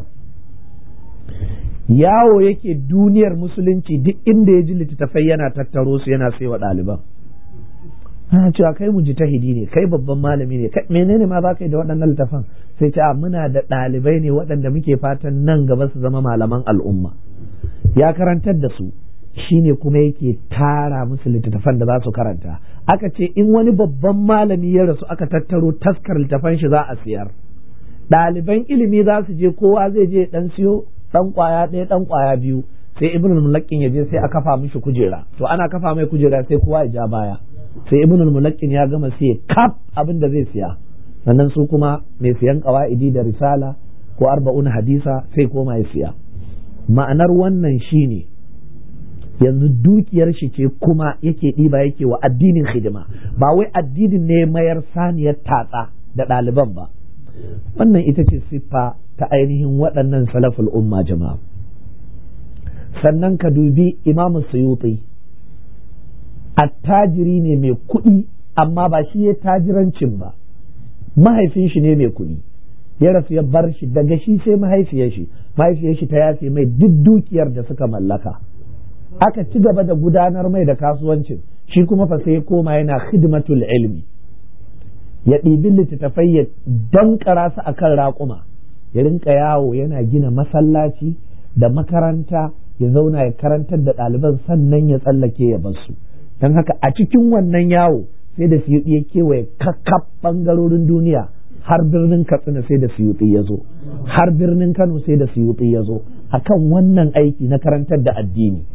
yawo yake duniyar musulunci duk inda ya ji littattafai yana tattaro su yana sai wa ɗaliban ana cewa kai mujtahidi ne kai babban malami ne kai menene ma za ka yi da waɗannan littafan sai ce muna da ɗalibai ne waɗanda muke fatan nan gaba su zama malaman al'umma ya karantar da su shine kuma yake tara musu littattafan da za su karanta aka ce in wani babban malami ya rasu aka tattaro taskar littattafan shi za a siyar ɗaliban ilimi za su je kowa zai je ɗan siyo ɗan ƙwaya ɗaya ɗan ƙwaya biyu sai ibnul mulaqqin ya je sai a kafa mishi kujera to ana kafa mai kujera sai kowa ya ja baya sai ibnul mulaqqin ya gama sai kaf abin da zai siya sannan su kuma mai siyan ƙawa'idi da risala ko arba'un hadisa sai koma ya siya ma'anar wannan shine yanzu dukiyar shi ce kuma yake ɗiba yake wa addinin hidima ba wai addinin ne mayar saniyar tatsa da ɗaliban ba wannan ita ce siffa ta ainihin waɗannan salaful umma jama'a sannan ka dubi imamu suyuti attajiri ne mai kuɗi amma ba shi ya tajirancin ba mahaifin shi ne mai kuɗi ya rasu ya bar shi daga shi sai mahaifiyar shi mahaifiyar shi ta yafe mai duk dukiyar da suka mallaka aka ci gaba da gudanar mai da kasuwancin shi kuma fa sai koma yana khidmatul ilmi ya ɗibi littattafai ya dankara su akan raƙuma ya rinka yawo yana gina masallaci da makaranta ya zauna ya karantar da ɗaliban sannan ya tsallake ya bar su don haka a cikin wannan yawo sai da suyuɗi ya kewaye kakkaf ɓangarorin duniya har birnin katsina sai da suyuɗi ya zo har birnin kano sai da suyuɗi ya zo akan wannan aiki na karantar da addini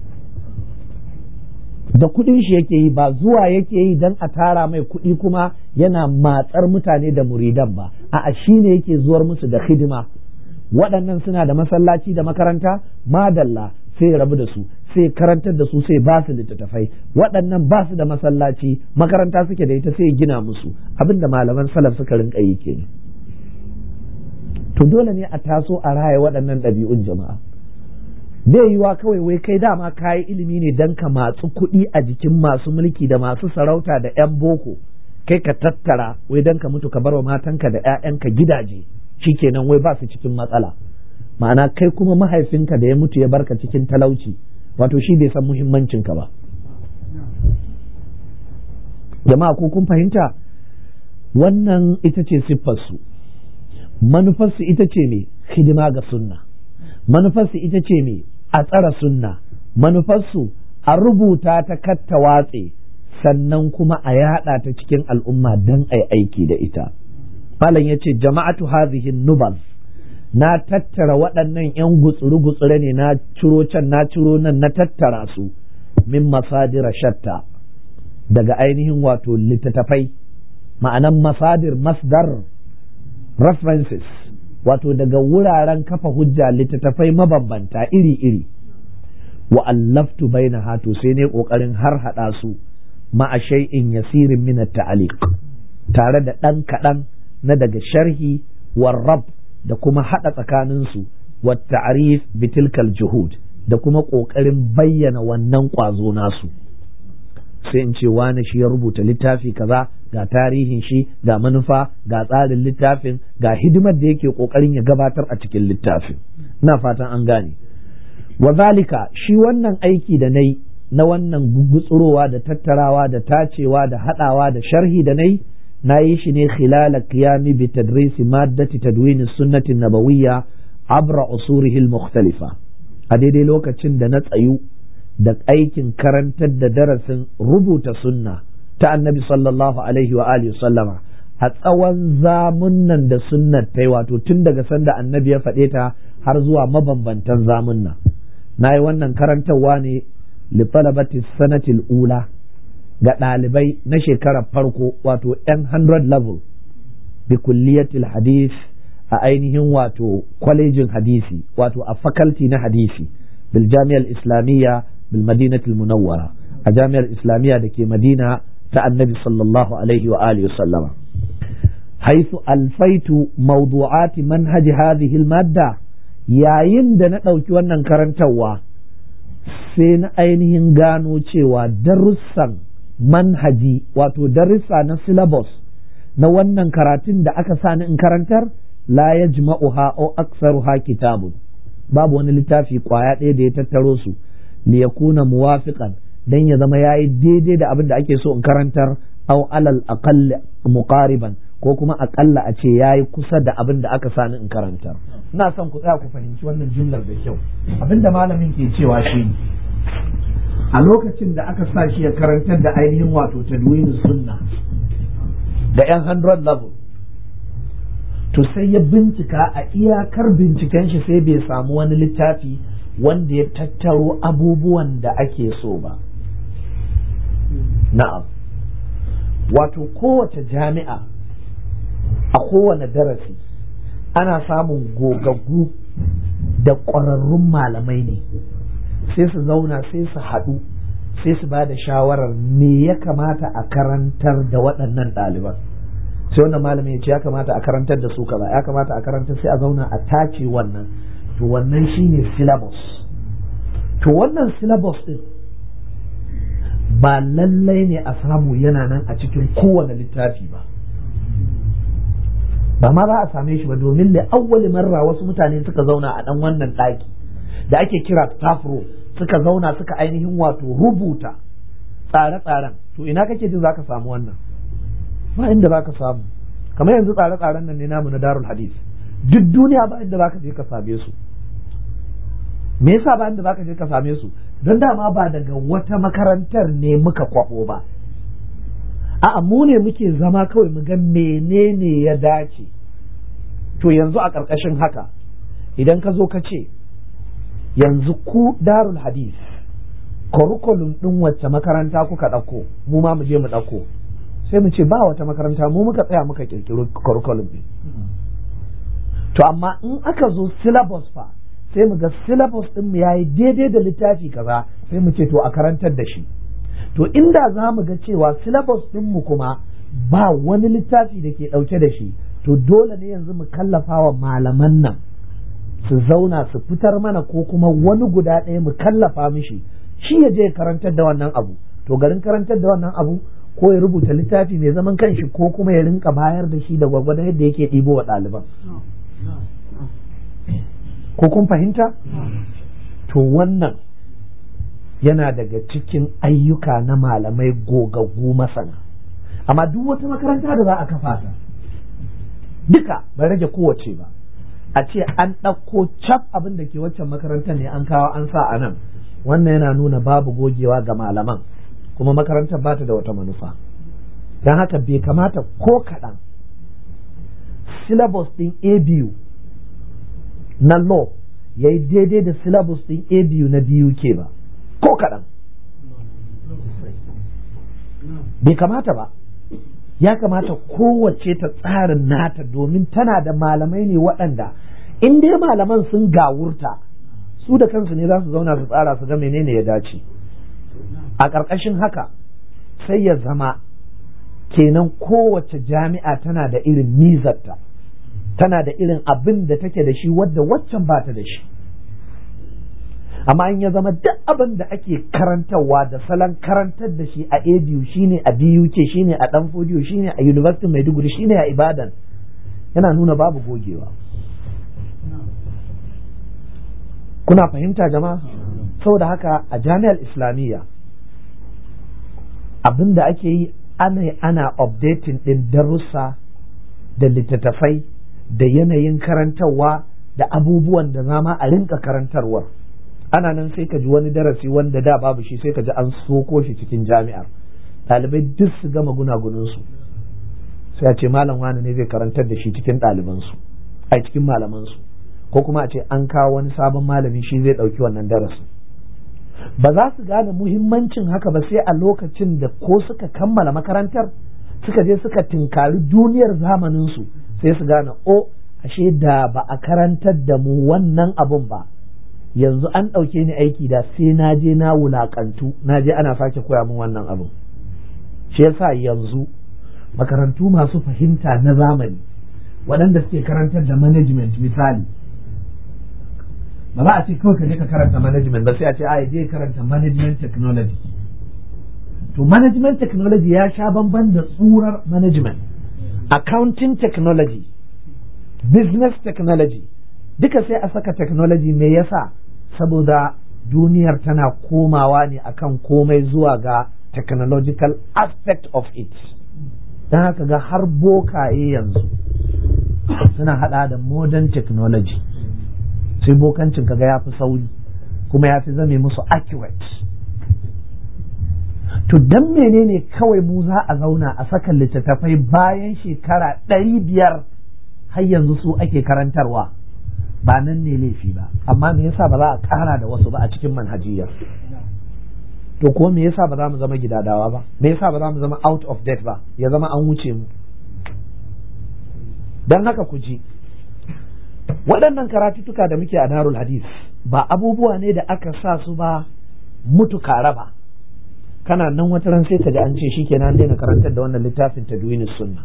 da kuɗin shi yake yi ba zuwa yake yi don a tara mai kuɗi kuma yana matsar mutane da muridan ba a'a shi ne yake zuwar musu da hidima waɗannan suna da masallaci da makaranta madalla sai rabu da su sai karantar da su sai ba su littattafai waɗannan ba su da masallaci makaranta suke da ita sai gina musu abinda malaman salaf suka rinka yi kenan to dole ne a taso a raya waɗannan ɗabi'un jama'a bai yiwa kawai wai kai dama kayi ilimi ne don ka matsu kuɗi a jikin masu mulki da masu sarauta da 'yan boko kai ka tattara wai don ka mutu ka bar wa matanka da 'ya'yanka gidaje shikenan wai ba su cikin matsala ma'ana kai kuma mahaifinka da ya mutu ya barka cikin talauci wato shi bai san muhimmancinka ba jama'a ko kun fahimta wannan ita ce siffarsu manufarsu ita ce ne hidima ga sunna manufarsu ita ce ne a tsara sunna manufarsu a rubuta ta katta watse sannan kuma a yada ta cikin al'umma don a aiki da ita malam ya ce jama'atu hazihi nubal na tattara waɗannan 'yan gutsure-gutsure ne na ciro can na ciro nan na tattara su min masadira shatta daga ainihin wato littattafai ma'anan masadir masdar references wato daga wuraren kafa hujja littattafai mabambanta iri-iri wa allaftu baina hatu sai ne ƙoƙarin har haɗa su ma'a shay'in yasirin min ta'aliq tare da ɗan kaɗan na daga sharhi warrab da kuma haɗa tsakaninsu wa ta'rif bitilkal juhud da kuma ƙoƙarin bayyana wannan ƙwazo nasu sai in ce wani shi ya rubuta littafi kaza ga tarihin shi ga manufa ga tsarin littafin ga hidimar da yake ƙoƙarin ya gabatar a cikin littafin ina fatan an gane wa zalika shi wannan aiki da nai na wannan gugutsurowa da tattarawa da tacewa da haɗawa da sharhi da nai na yi shi ne khilala qiyami bi tadrisi maddati tadwin sunnati nabawiyya abra usurihi al-mukhtalifa a daidai lokacin da na tsayu da aikin karantar da darasin rubuta sunna ta annabi sallallahu alaihi wa alihi sallama a tsawon zamunnan da sunnar ta yi wato tun daga sanda annabi ya faɗe ta har zuwa mabambantan zamunna na yi wannan karantarwa ne li talabati sanatil ula ga ɗalibai na shekarar farko wato 100 level bi kulliyatil hadith a ainihin wato kwalejin hadisi wato a faculty na hadisi bil jami'ar islamiyya bil madinatul munawwara a jami'ar islamiyya da ke madina ta annabi sallallahu alaihi wa alihi sallama haisu alfaitu mawdu'ati manhaji hadhihi al-madda yayin da na ɗauki wannan karantarwa sai na ainihin gano cewa darussan manhaji wato darussa na syllabus na wannan karatun da aka sani in karantar la yajma'uha aw aktsaruha kitabun babu wani littafi kwaya ɗaya da ya tattaro su li yakuna muwafiqan dan ya zama yayi daidai da abin da ake so in karantar aw alal aqall muqariban ko kuma akalla a ce yayi kusa da abin da aka sani in karantar ina son ku tsaya ku fahimci wannan jumlar da kyau abin da malamin ke cewa shi a lokacin da aka sa shi ya karantar da ainihin wato tadwinin sunna da yan 100 level to sai ya bincika a iyakar binciken shi sai bai samu wani littafi wanda ya tattaro abubuwan da ake so ba na'am wato kowace jami'a a kowane darasi ana samun gogaggu da ƙwararrun malamai ne sai su zauna sai su haɗu sai su ba da shawarar me ya kamata a karantar da waɗannan ɗaliban sai wannan malamin ya ce ya kamata a karantar da su kaza ya kamata a karantar sai a zauna a tace wannan to wannan shine syllabus to wannan syllabus din ba lallai ne a samu yana nan a cikin kowane littafi ba ba ma za a same shi ba domin da awwali marra wasu mutane suka zauna a dan wannan ɗaki da ake kira staff room suka zauna suka ainihin wato rubuta tsare-tsaren to ina kake jin zaka samu wannan ba inda zaka samu kamar yanzu tsare-tsaren nan ne namu na darul hadis duk duniya ba inda zaka je ka same su me yasa ba inda zaka je ka same su don dama ba daga wata makarantar ne muka kwabo ba a'a mu ne muke zama kawai mu ga menene ya dace to yanzu a ƙarƙashin haka idan ka zo ka ce yanzu ku darul hadis curriculum ɗin wacce makaranta kuka ɗauko mu ma mu je mu ɗauko sai mu ce ba wata makaranta mu muka tsaya muka ƙirƙiro curriculum ɗin to amma in aka zo syllabus fa sai mu ga syllabus ɗin mu yayi daidai da littafi kaza sai mu ce to a karantar da shi to inda za mu ga cewa syllabus ɗinmu kuma ba wani littafi da ke ɗauke da shi to dole ne yanzu mu kallafa wa malaman nan su zauna su fitar mana ko kuma wani guda ɗaya mu kallafa mishi shi ya je karantar da wannan abu to garin karantar da wannan abu ko ya rubuta littafi mai zaman kanshi ko kuma ya rinka bayar da shi da gwagwadon yadda yake ɗibo wa ɗaliban ko kun fahimta to wannan yana daga cikin ayyuka na malamai gogaggu masana amma duk wata makaranta da za a kafa ta duka bai rage kowace ba a ce an ɗauko cap abin da ke waccan makarantar ne an kawo an sa a nan wannan yana nuna babu gogewa ga malaman kuma makarantar ba ta da wata manufa don haka bai kamata ko kaɗan syllabus ɗin abu na law ya yi daidai da syllabus ɗin abu na BUK ba ko kaɗan bai kamata ba ya kamata kowace ta tsarin nata domin tana da malamai ne waɗanda in dai malaman sun gawurta su da kansu ne za su zauna su tsara su ga menene ya dace a ƙarƙashin haka sai ya zama kenan kowace jami'a tana da irin mizarta tana da irin abin da take da shi wadda waccan ba ta da shi amma in ya zama duk abin da ake karantarwa da salon karantar da shi a ABU shine a BUK shine a Danfodiyo shine a University Maiduguri shine a Ibadan yana nuna babu gogewa kuna fahimta jama'a saboda haka a jami'ar islamiyya abin da ake yi ana ana updating din darussa da littattafai da yanayin karantarwa da abubuwan da zama a rinka karantarwar ana nan sai ka ji wani darasi wanda da babu shi sai ka ji an soko shi cikin jami'ar ɗalibai duk su gama gunagunansu sai a ce malam wani ne zai karantar da shi cikin ɗalibansu a cikin malamansu ko kuma a ce an kawo wani sabon malami shi zai ɗauki wannan darasin ba za su gane muhimmancin haka ba sai a lokacin da ko suka kammala makarantar suka je suka tinkari duniyar zamaninsu sai su gane o ashe da ba a karantar da mu wannan abun ba yanzu an ɗauke ni aiki da sai na je na wulaƙantu na je ana sake koya min wannan abun shi yasa yanzu makarantu masu fahimta na zamani waɗanda suke karantar da management misali ba za a ce kawai ka je ka karanta management ba sai a ce a je karanta management technology to management technology ya sha bamban da tsurar management accounting technology business technology duka sai a saka technology me yasa saboda duniyar tana komawa ne akan komai zuwa ga technological aspect of it don haka ga har bokaye yanzu suna hada da modern technology sai bokancin kaga ya fi sauri kuma ya fi zame musu accurate to dan menene kawai mu za a zauna a saka littattafai bayan shekara ɗari biyar har yanzu su ake karantarwa ba nan ne laifi ba amma me yasa ba za a ƙara da wasu ba a cikin manhajiyar to ko me yasa ba za mu zama gidadawa ba me yasa ba za mu zama out of date ba ya zama an wuce mu don haka ku ji waɗannan karatuttuka da muke a darul hadis ba abubuwa ne da aka sa su ba mutu kare ba kana nan wata ran sai ka ji an ce shi kenan daina karantar da wannan littafin tadwinin sunna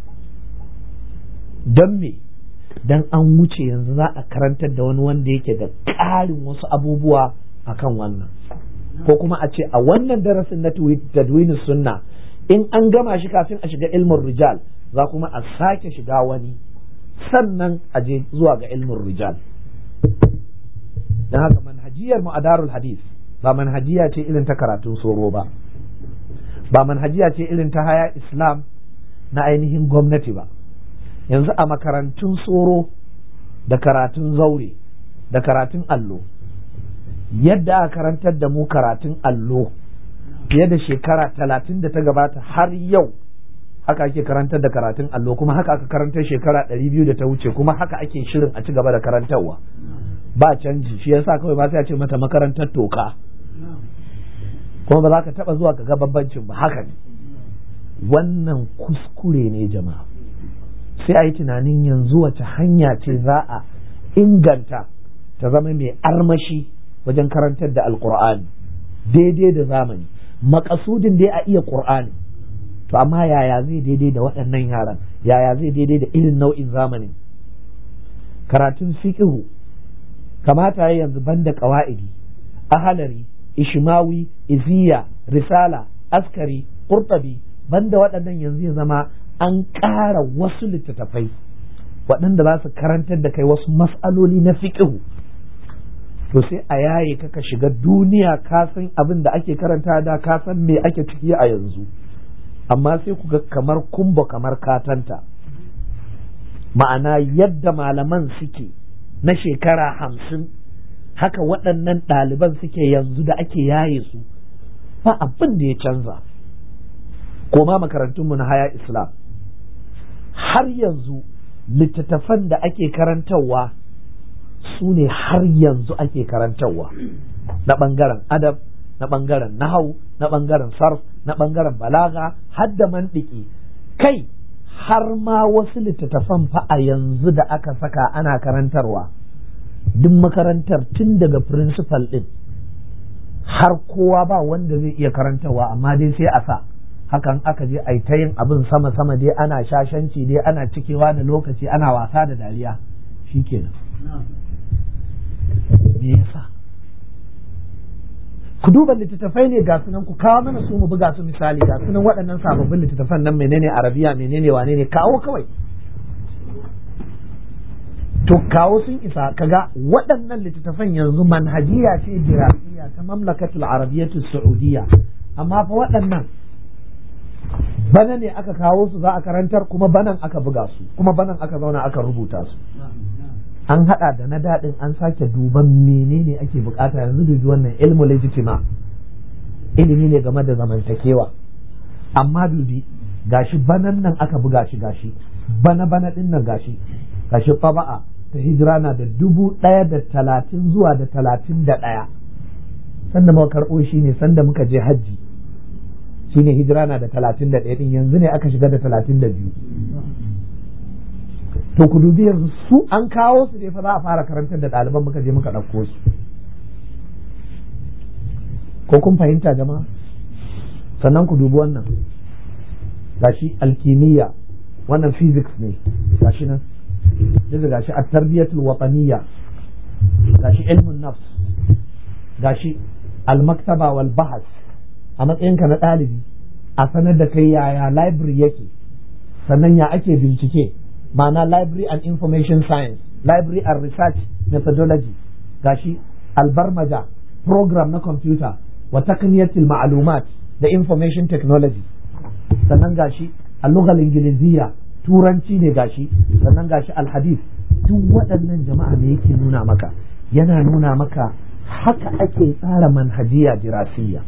don me dan an wuce yanzu za a karantar da wani wanda yake da ƙarin wasu abubuwa akan wannan ko kuma a ce a wannan darasin na tadwinin sunna in an gama shi kafin a shiga ilmin rijal za kuma a sake shiga wani sannan a je zuwa ga ilmin rijal don haka manhajiyar mu a darul hadis ba manhajiya ce irin ta karatun soro ba ba manhajiya ce irin ta haya islam na ainihin gwamnati ba yanzu a makarantun soro da karatun zaure da karatun allo yadda a karantar da mu karatun allo fiye da shekara talatin da ta gabata har yau haka ake karantar da karatun allo kuma haka aka karantar shekara ɗari biyu da ta wuce kuma haka ake shirin a ci gaba da karantarwa ba canji shi yasa kawai ba sai a ce mata makarantar toka kuma ba za ka taba zuwa ka ga bambancin ba haka ne wannan kuskure ne jama'a sai a yi tunanin yanzu wace hanya ce za a inganta ta zama mai armashi wajen karantar da alkur'ani daidai da zamani makasudin dai a iya qur'ani to amma yaya zai daidai da waɗannan yaran yaya zai daidai da irin nau'in zamanin karatun fiqhu kamata ya yanzu banda qawaidi ahalari ishmawi iziya risala askari qurtabi banda waɗannan yanzu ya zama an ƙara wasu littattafai waɗanda za su karantar da kai wasu mas'aloli na fiqhu to sai a yaye ka shiga duniya ka san abin da ake karanta da ka san me ake ciki a yanzu amma sai ku ga kamar kumba kamar katanta ma'ana yadda malaman suke na shekara hamsin haka waɗannan ɗaliban suke yanzu da ake yaye su ba abin da ya canza koma makarantunmu na haya islam har yanzu littattafan da ake karantarwa su ne har yanzu ake karantarwa na ɓangaren adab na ɓangaren nahau na ɓangaren sarf na ɓangaren balaga har da mandiki kai har ma wasu littattafan fa a yanzu da aka saka ana karantarwa duk makarantar tun daga principal ɗin har kowa ba wanda zai iya karantarwa amma dai sai a sa hakan aka je a ta yin abin sama-sama dai ana shashanci dai ana cikewa da lokaci ana wasa da dariya shikenan me yasa ku duba littattafai ne ga sunan ku kawo mana su mu buga su misali ga sunan waɗannan sababbin littattafan nan menene arabiya menene wane ne kawo kawai to kawo sun isa kaga waɗannan littattafan yanzu manhajiya ce dirasiya ta mamlakatul arabiyyatu saudiya amma fa waɗannan bana ne aka kawo su za a karantar kuma banan aka buga su kuma banan aka zauna aka rubuta su an hada da na daɗin an sake duban menene ake bukata yanzu dubi wannan ilmu legitima ilimi ne game da zamantakewa amma dubi gashi banan nan aka buga shi gashi bana bana din nan gashi gashi faba'a ta hijira na da dubu ɗaya da talatin zuwa da talatin da ɗaya sanda muka karɓo shi ne sanda muka je hajji shi ne hijira na da talatin da ɗaya ɗin yanzu ne aka shiga da talatin da biyu to ku dubi yanzu su an kawo su ne fa za a fara karantar da ɗaliban muka je muka ɗauko su ko kun fahimta jama'a sannan ku dubi wannan gashi alkimiyya wannan physics ne gashi nan yanzu gashi a tarbiyatul wataniyya gashi ilmun nafs gashi almaktaba wal bahas a matsayinka na ɗalibi a sanar da kai yaya library yake sannan ya ake bincike ma'ana library and information science library and research methodology gashi albarmaja program na computer wa takniyatul ma'lumat da information technology sannan gashi al-lughal ingiliziya turanci ne gashi sannan gashi alhadith duk waɗannan jama'a ne yake nuna maka yana nuna maka haka ake tsara manhajiya dirasiyya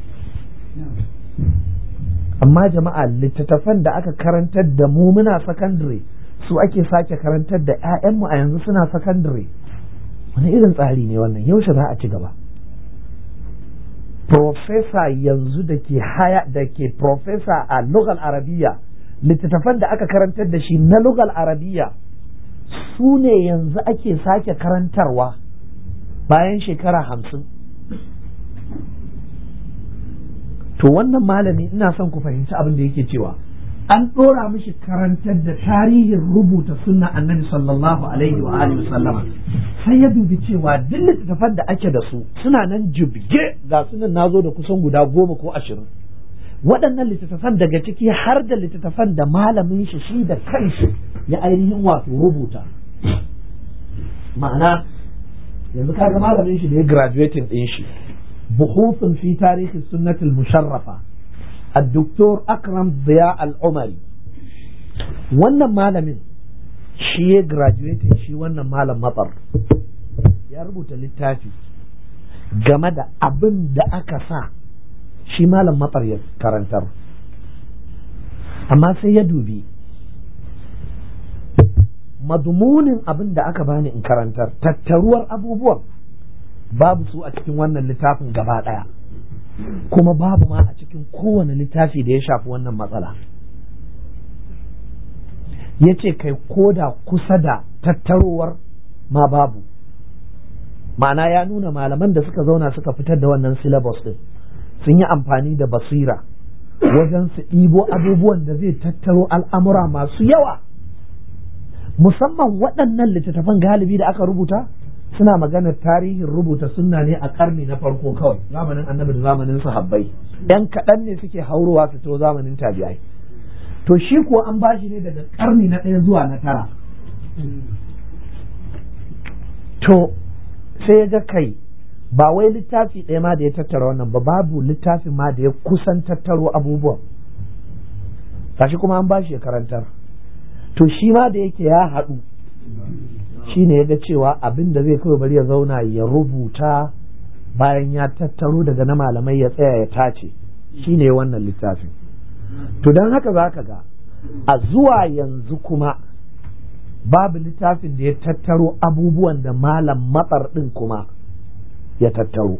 amma jama'a littattafan da aka karantar da mu muna sakandare su ake sake karantar da 'ya'yanmu a yanzu suna sakandare wani irin tsari ne wannan yaushe za a ci gaba profesa yanzu da ke haya da ke profesa a lugal arabiya littattafan da aka karantar da shi na lugal arabiya su ne yanzu ake sake karantarwa bayan shekara hamsin to wannan malami ina son ku fahimci abin da yake cewa an ɗora mishi karantar da tarihin rubuta sunna annabi sallallahu alaihi wa alihi sallama sai ya dubi cewa duk littattafan da ake da su suna nan jibge ga sunan nazo da kusan guda goma ko ashirin waɗannan littattafan daga ciki har da littattafan da malamin shi shi da kanshi ya ainihin wato rubuta ma'ana yanzu kaga malamin shi da ya graduating ɗin shi buhufin fi tarihi sunnatul musharrafa الدكتور أكرم ضياء العمري wannan malamin shi ya graduating shi wannan malam matsar ya rubuta littafi game da abin da aka sa shi malam matsar ya karantar amma sai ya dubi madumunin abin da aka bani in karantar tattaruwar abubuwan babu su a cikin wannan littafin gaba ɗaya kuma babu ma a cikin kowane littafi da ya shafi wannan matsala ya ce kai koda kusa da tattarowar ma babu ma'ana ya nuna malaman da suka zauna suka fitar da wannan syllabus din sun yi amfani da basira wajen su ɗibo abubuwan da zai tattaro al'amura masu yawa musamman waɗannan littattafan galibi da aka rubuta suna maganar tarihin rubuta sunna ne a karni na farko kawai zamanin annabi da zamanin sahabbai yan kaɗan ne suke haurowa su to zamanin tabi'ai to shi kuwa an bashi ne daga karni na ɗaya zuwa na tara to sai ya ga kai ba wai littafi ɗaya ma da ya tattara wannan ba babu littafin ma da ya kusan tattaro abubuwan gashi kuma an bashi ya karantar to shi ma da yake ya haɗu shi ne ya ga cewa abin da zai kawai bari ya zauna ya rubuta bayan ya tattaro daga na malamai ya tsaya ya tace shi ne wannan littafin to don haka za ka ga a zuwa yanzu kuma babu littafin da ya tattaro abubuwan da malam matsar ɗin kuma ya tattaro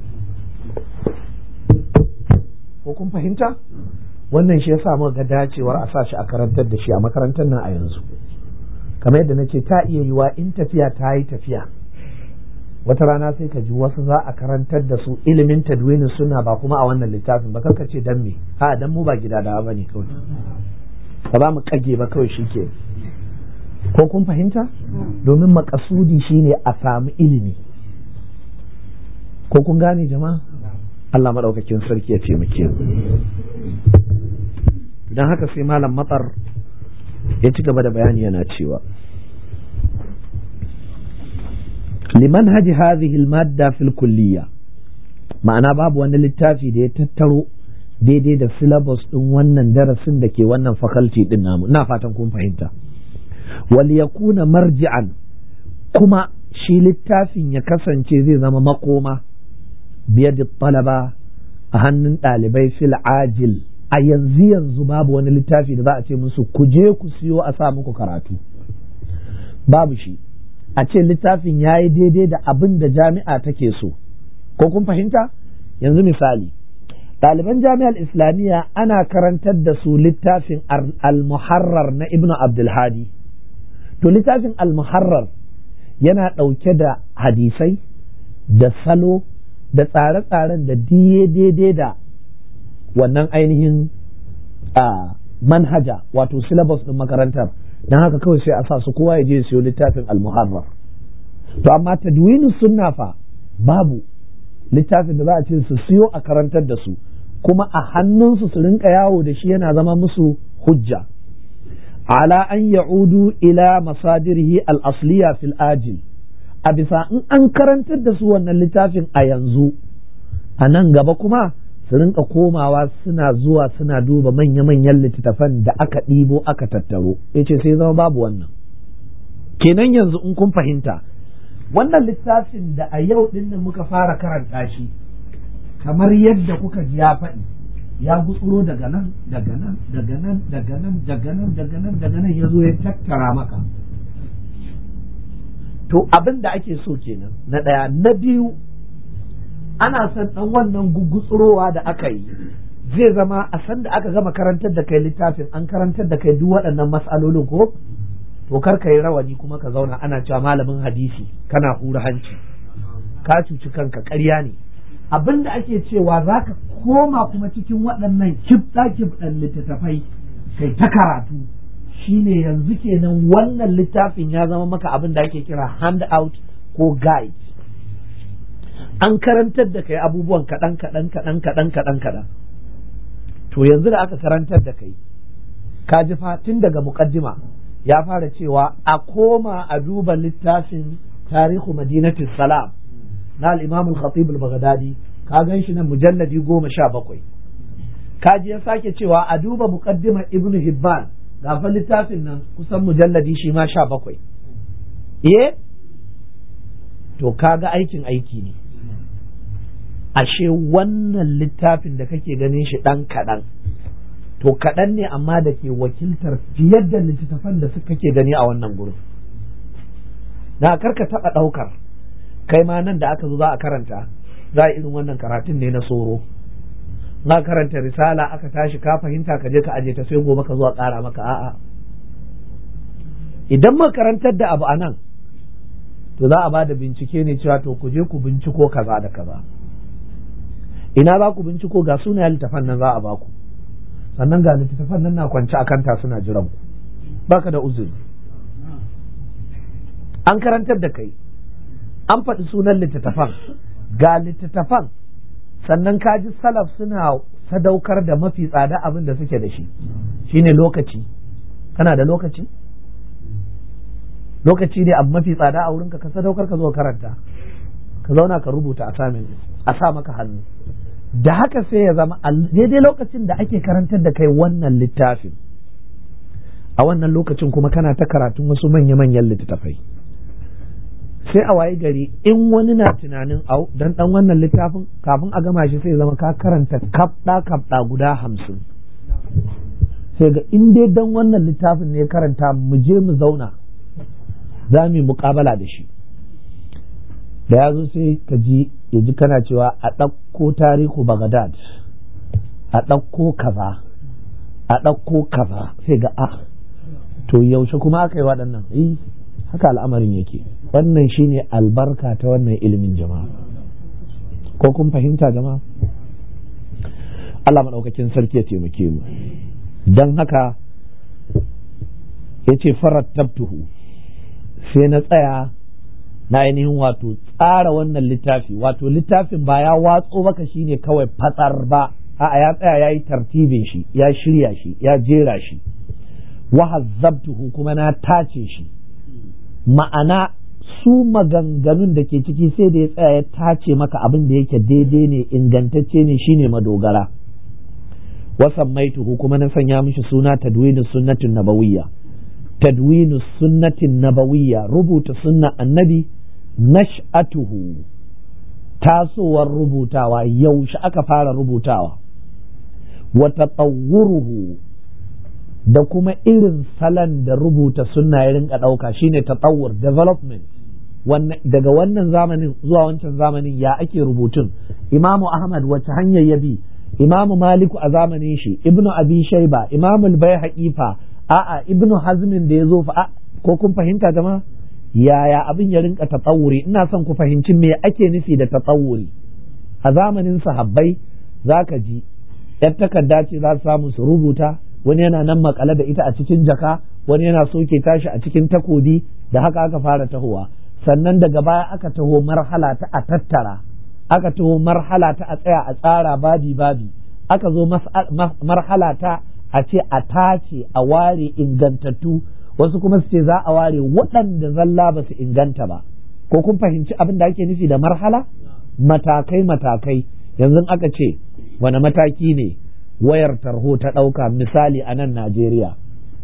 ko kun fahimta wannan shi ya samu ga dacewar a sa shi a karantar da shi a makarantar nan a yanzu kamar yadda na ce ta iya yiwa in tafiya ta yi tafiya wata rana sai ka ji wasu za a karantar da su ilimin tadwinin suna ba kuma a wannan littafin ba ka ce dan me a dan mu ba gida da ba ne kawai ba za mu kage ba kawai shi ke ko kun fahimta domin makasudi shine a samu ilimi ko kun gane jama'a Allah maɗaukakin sarki ya taimake mu don haka sai malam matsar ya ci gaba da bayani yana cewa liman haji hadhihi almadda fil kulliya ma'ana babu wani littafi da ya tattaro daidai da syllabus din wannan darasin da ke wannan faculty din namu ina fatan kun fahimta wal yakuna marji'an kuma shi littafin ya kasance zai zama makoma biyar talaba a hannun ɗalibai fil ajil a yanzu yanzu babu wani littafi da za a ce musu ku je ku siyo a sa muku karatu babu shi a ce littafin ya yi daidai da abin da jami'a take so ko kun fahimta yanzu misali ɗaliban jami'ar islamiyya ana karantar da su littafin al-muharrar na ibnu abdulhadi to littafin al-muharrar yana ɗauke da hadisai da salo da tsare-tsaren da diye daidai da wannan ainihin a manhaja wato syllabus ɗin makarantar don haka kawai sai a sa su kowa ya je siyo littafin al-muharrar to amma tadwinin sunna fa babu littafin da za a ce su siyo a karantar da su kuma a hannunsu su rinka yawo da shi yana zama musu hujja ala an ya'udu ila masadirihi al-asliya fil ajil a bisa in an karantar da su wannan littafin a yanzu a nan gaba kuma su rinka komawa suna zuwa suna duba manya-manyan littattafan da aka ɗibo aka tattaro ya ce sai zama babu wannan kenan yanzu in kun fahimta wannan littafin da a yau ɗin nan muka fara karanta shi kamar yadda kuka ji ya faɗi ya gutsuro daga nan daga nan daga nan daga nan daga nan daga nan daga nan ya zo ya tattara maka to abin da ake so kenan na ɗaya na biyu ana son ɗan wannan gugutsurowa da aka yi zai zama a san da aka gama karantar da kai littafin an karantar da kai duk waɗannan matsalolin ko to kar ka yi rawani kuma ka zauna ana cewa malamin hadisi kana hura hanci ka cuci kanka ƙarya ne abin da ake cewa za ka koma kuma cikin waɗannan kibɗa kibɗan littattafai kai ta karatu shine yanzu kenan wannan littafin ya zama maka abin da ake kira handout ko guide an karantar da kai abubuwan kaɗan kaɗan kaɗan kaɗan kaɗan kaɗan to yanzu da aka karantar da kai ka ji tun daga muƙaddima ya fara cewa a koma a duba littafin tarihu madinatis salam na al-imam al-khatib al-baghdadi ka gan shi nan mujalladi goma sha bakwai kaji ya sake cewa a duba muqaddimar ibnu hibban ga fa littafin nan kusan mujalladi shi ma sha bakwai eh to kaga aikin aiki ne ashe wannan littafin da kake ganin shi dan kaɗan to kaɗan ne amma da ke wakiltar fiye da littattafan da suka ke gani a wannan gurin na karka taɓa ɗaukar kai ma nan da aka zo za a karanta za a irin wannan karatun ne na soro na karanta risala aka tashi ka fahimta ka je ka aje ta sai gobe ka zo a ƙara maka a'a idan makarantar da abu a nan to za a ba da bincike ne cewa to ku je ku binciko kaza da kaza ina za ku binciko ga sunayen littafan nan za a baku sannan ga littattafan nan na kwance a kanta suna jiran ku baka da uzuri an karantar da kai an faɗi sunan littattafan ga littattafan sannan kaji salaf suna sadaukar da mafi tsada abin da suke da shi shine lokaci kana da lokaci lokaci ne abu mafi tsada a wurinka ka sadaukar ka zo karanta ka zauna ka rubuta a samin a sa maka hannu da haka sai ya zama daidai lokacin da ake karantar da kai wannan littafin a wannan lokacin kuma kana ta karatun wasu manya-manyan littattafai sai a waye gari in wani na tunanin au dan dan wannan littafin kafin a gama shi sai zama ka karanta kafda kafda guda hamsin sai ga in dai dan wannan littafin ne karanta mu je mu zauna za mu yi muƙabala da shi da ya zo sai ka ji ya ji kana cewa a ɗauko tarihu bagadad a ɗauko kaza a ɗauko kaza sai ga a to yaushe kuma aka yi waɗannan eh haka al'amarin yake wannan shine albarka ta wannan ilimin jama'a ko kun fahimta jama'a Allah maɗaukakin sarki ya taimake mu don haka ya ce farat tabtuhu sai na tsaya na ainihin wato tsara wannan littafi wato littafin ba ya watso maka shine kawai fatsar ba a'a ya tsaya ya yi tartibin shi ya shirya shi ya jera shi wahazzabtuhu kuma na tace shi ma'ana su maganganun da ke ciki sai da ya tsaya ya tace maka abin da yake daidai ne ingantacce ne shine madogara wasan maituhu kuma na sanya mishi suna tadwinu sunnatin nabawiyya tadwinu sunnatin nabawiyya rubuta sunna annabi nash'atuhu tasowar rubutawa yaushe aka fara rubutawa wa tatawwuruhu da kuma irin salon da rubuta sunna ya rinka ɗauka shine tatawur development daga wannan zamanin zuwa wancan zamanin ya ake rubutun imamu ahmad wace hanyar ya bi imamu maliku a zamanin shi ibnu abi shaiba imamu al fa a'a ibnu hazmin da ya zo fa ko kun fahimta jama'a yaya abin ya rinka tatawuri ina son ku fahimci me ake nufi da tatawuri a zamanin sahabbai zaka ji yar takarda ce za su samu su rubuta wani yana nan makale da ita a cikin jaka wani yana soke tashi a cikin takobi da haka aka fara tahowa sannan daga baya aka taho marhala ta a tattara aka taho marhala ta a tsaya a tsara babi babi aka zo marhala ta a ce a tace a ware ingantattu wasu kuma su ce za a ware waɗanda zalla ba su inganta ba ko kun fahimci abin da ake nufi da marhala matakai matakai yanzu aka ce wani mataki ne wayar tarho ta ɗauka misali a nan Najeriya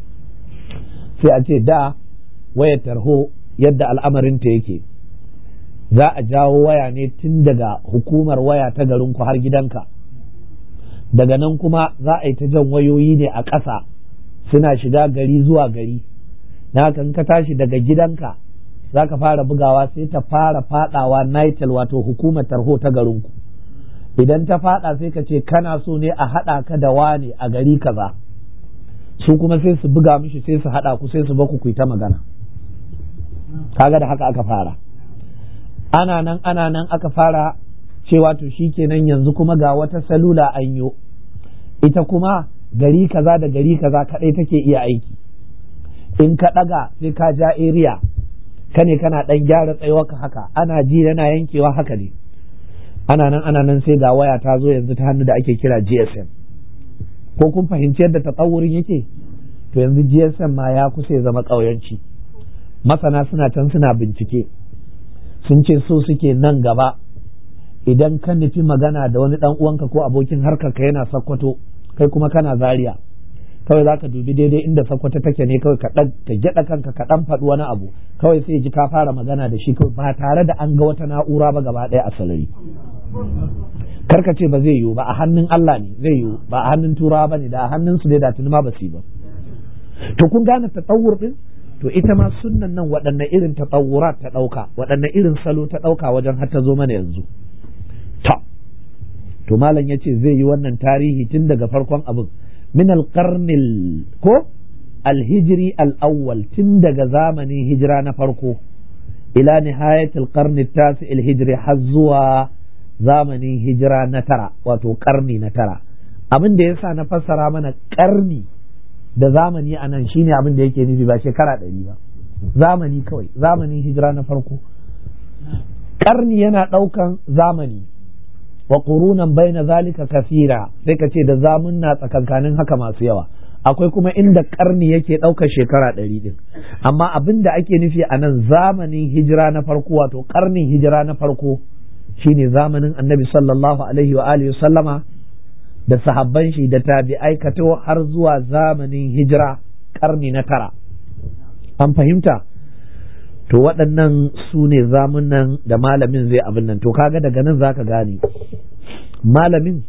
sai a ce da wayar tarho yadda al'amarinta yake za a jawo waya ne tun daga hukumar waya ta garinku har gidanka daga nan kuma za a yi ta jan wayoyi ne a ƙasa suna shiga gari zuwa gari na haka in ka tashi daga gidanka za ka fara bugawa sai ta fara fadawa nitel wato hukumar tarho ta garinku idan ta fada sai ka ce kana so ne a haɗa ka da wane a gari kaza su kuma sai su buga mishi sai su haɗa ku sai su baku ku ta magana kaga da haka aka fara ana nan ana nan aka fara cewa to kenan yanzu kuma ga wata salula an yo ita kuma gari kaza da gari kaza kadai take iya aiki in ka ɗaga sai ka ja area ka ne kana ɗan gyara tsayuwarka haka ana ji yana yankewa haka ne ana nan ana nan sai ga waya ta zo yanzu ta hannu da ake kira GSM ko kun fahimci yadda tatsawurin yake to yanzu GSM ma ya kusa ya zama ƙauyanci masana suna can suna bincike sun ce so suke nan gaba idan ka nufi magana da wani dan uwanka ko abokin harkar ka yana sakkwato kai kuma kana zaria kawai za ka dubi daidai inda sakkwato take ne kawai ka ka gyada kanka ka dan faɗi wani abu kawai sai ji ka fara magana da shi kawai ba tare da an ga wata na'ura ba gaba ɗaya a salari karka ce ba zai yiwu ba a hannun Allah ne zai yiwu ba a hannun turawa ba ne da a hannun su ne da tuni ma ba su yi ba to kun gane tsawur din to ita ma sunnan nan waɗanne irin tatawurat ta ɗauka waɗanne irin salo ta ɗauka wajen har ta zo mana yanzu ta to malam ya ce zai yi wannan tarihi tun daga farkon abin min alƙarnil ko alhijiri al'awwal tun daga zamanin hijira na farko ila nihayatul qarni tasi alhijri har zuwa zamanin hijira na tara wato ƙarni na tara abin da yasa na fassara mana ƙarni da zamani a nan shine abin da yake nufi ba shekara ɗari ba zamani kawai zamanin hijira na farko ƙarni yana ɗaukan zamani wa ƙurunan bai na zalika kafira sai ka ce da zamunna tsakankanin haka masu yawa akwai kuma inda ƙarni yake ɗaukar shekara ɗari ɗin amma abin da ake nufi a nan zamanin hijira na farko wato ƙarnin hijira na farko shine zamanin annabi sallallahu alaihi wa alihi sallama da sahabban shi da tabi'ai kato har zuwa zamanin hijira karni na tara an fahimta to waɗannan su ne zamunan da malamin zai abin nan to kaga daga nan zaka gane malamin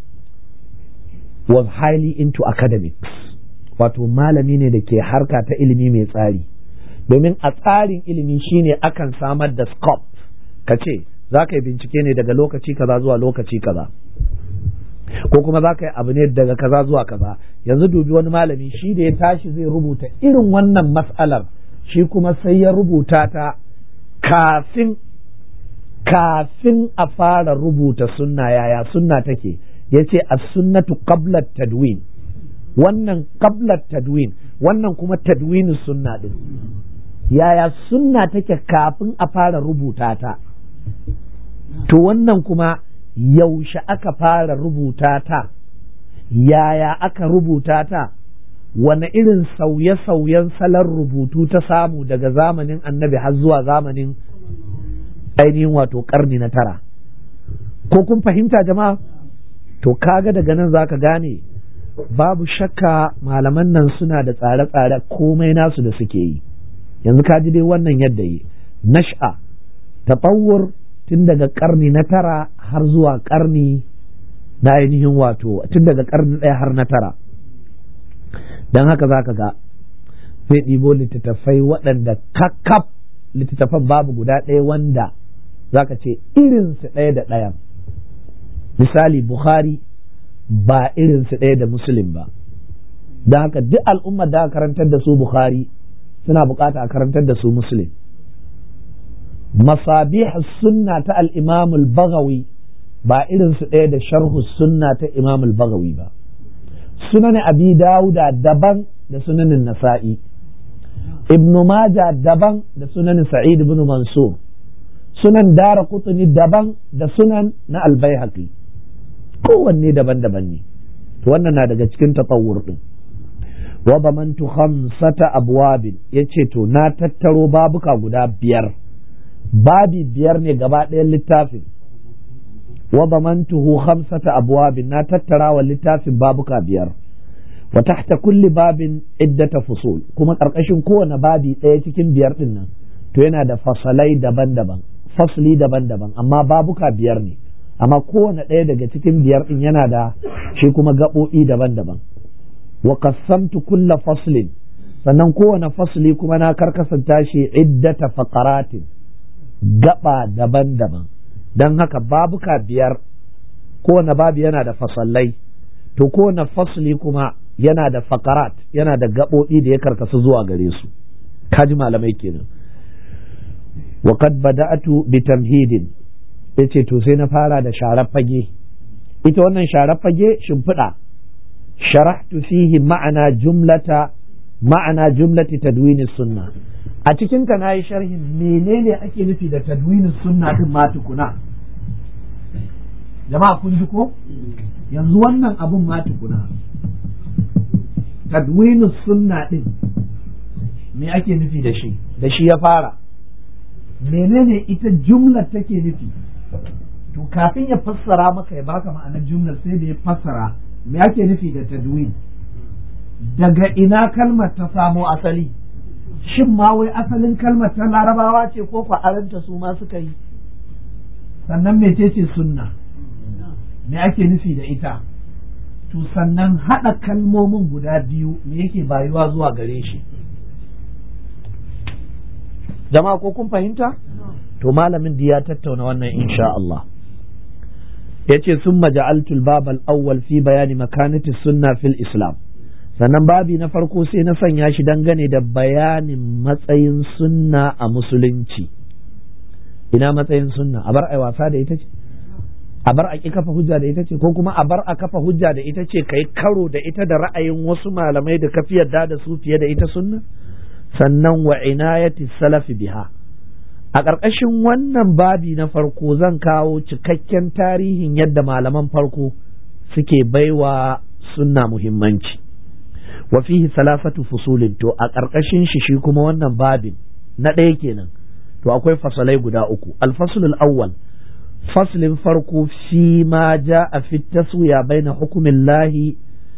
was highly into academics wato malami ne da ke harka ta ilimi mai tsari domin a tsarin ilimi shine akan samar da scope ka ce za ka yi bincike ne daga lokaci kaza zuwa lokaci kaza ko kuma za ka yi abu ne daga kaza zuwa kaza yanzu dubi wani malami shi da ya tashi zai rubuta irin wannan mas'alar shi kuma sai ya rubuta ta kafin kafin a fara rubuta sunna yaya sunna take ya ce a sunnatu qabla tadwin wannan qabla tadwin wannan kuma tadwin sunna din yaya sunna take kafin a fara rubuta ta to wannan kuma yaushe aka fara rubuta ta yaya aka rubuta ta wane irin sauye-sauyen salon rubutu ta samu daga zamanin annabi har zuwa zamanin ainihin wato karni na tara ko kun fahimta jama'a to kaga daga nan zaka gane babu shakka malaman nan suna da tsare-tsare komai nasu da suke yi yanzu ka ji dai wannan yadda yi nash'a tafawur tun daga karni na tara har zuwa karni na ainihin wato tun daga karni ɗaya har na tara don haka za ka ga zai ɗibo littattafai waɗanda kakkaf littattafan babu guda ɗaya wanda za ka ce irinsu ɗaya da ɗayan misali bukhari ba irinsu ɗaya da muslim ba don haka duk al'ummar da aka karantar da su bukhari suna bukata a karantar da su muslim masabih sunna ta al-imam al-baghawi ba irin su ɗaya da sharhu sunna ta imam al-baghawi ba sunan abi dauda daban da sunanin nasa'i ibn maja daban da sunan sa'id ibn mansur sunan dara kutuni daban da sunan na al-baihaqi kowanne daban-daban ne to wannan na daga cikin tatawur din wa bamantu khamsata abwabin yace to na tattaro babuka guda biyar babi biyar ne gaba ɗayan littafin wa bamantuhu khamsata abwabin na tattara wa littafin babuka biyar wa tahta kulli babin iddata fusul kuma ƙarƙashin kowane babi ɗaya cikin biyar ɗin nan to yana da fasalai daban-daban fasli daban-daban amma babuka biyar ne amma kowane ɗaya daga cikin biyar ɗin yana da shi kuma gaɓoɓi daban-daban wa qassamtu kulla faslin sannan kowane fasli kuma na karkasanta shi iddata faqaratin gaba daban-daban don haka babuka biyar kowane babu yana da fasallai to kowane fasli kuma yana da fakarat yana da gaɓoɓi da ya karkasu zuwa gare su kaji malamai kenan wa qad bada'atu bi tamhidin yace to sai na fara da sharar fage ita wannan sharar fage shimfiɗa sharahtu fihi ma'ana jumlata ma'ana jumlati tadwini sunna a cikin ta nayi sharhin menene ake nufi da tadwinin sunna din ma tukuna jama'a kun ji ko yanzu wannan abun ma tukuna tadwinin sunna din me ake nufi da shi da shi ya fara menene ita jumlar take nufi to kafin ya fassara maka ya baka ma'anar jumlar sai da ya fassara me ake nufi da tadwin daga ina kalmar ta samo asali shin ma wai asalin kalmar ta larabawa ce ko aranta su ma suka yi sannan mecece sunna me ake nufi da ita to sannan haɗa kalmomin guda biyu me yake bayuwa zuwa gare shi jama'a ko kun fahimta to malamin da ya tattauna wannan insha Allah yace sun maja'altul babal awwal fi bayani makanati sunna fil islam sannan babi na farko sai na sanya shi dangane da bayanin matsayin sunna a musulunci ina matsayin sunna a bar ai wasa da ita ce a bar a ki kafa hujja da ita ce ko kuma a bar a kafa hujja da ita ce kai karo da ita da ra'ayin wasu malamai da kafi yarda da su fiye da ita sunna sannan wa inayati salafi biha a ƙarƙashin wannan babi na farko zan kawo cikakken tarihin yadda malaman farko suke baiwa sunna muhimmanci wa fihi salasatu fusulin to a ƙarƙashin shi shi kuma wannan babin na ɗaya kenan to akwai fasalai guda uku alfasulul awwal faslin farko fi ma ja a fi taswiya baina hukumin lahi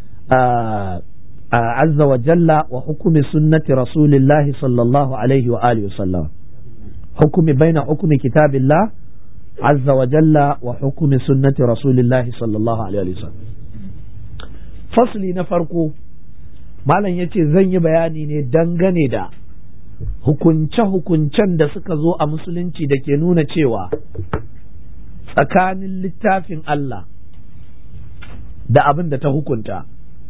azza wa jalla wa hukumi sunnati rasulillahi sallallahu alaihi wa alihi wasallam hukumi baina hukumi kitabillah azza wa jalla wa hukumi sunnati rasulillahi sallallahu alaihi wa sallam fasli na farko malam ya ce zan yi bayani ne dangane da hukunce-hukuncen da suka zo a musulunci da ke nuna cewa tsakanin littafin Allah da abin da ta hukunta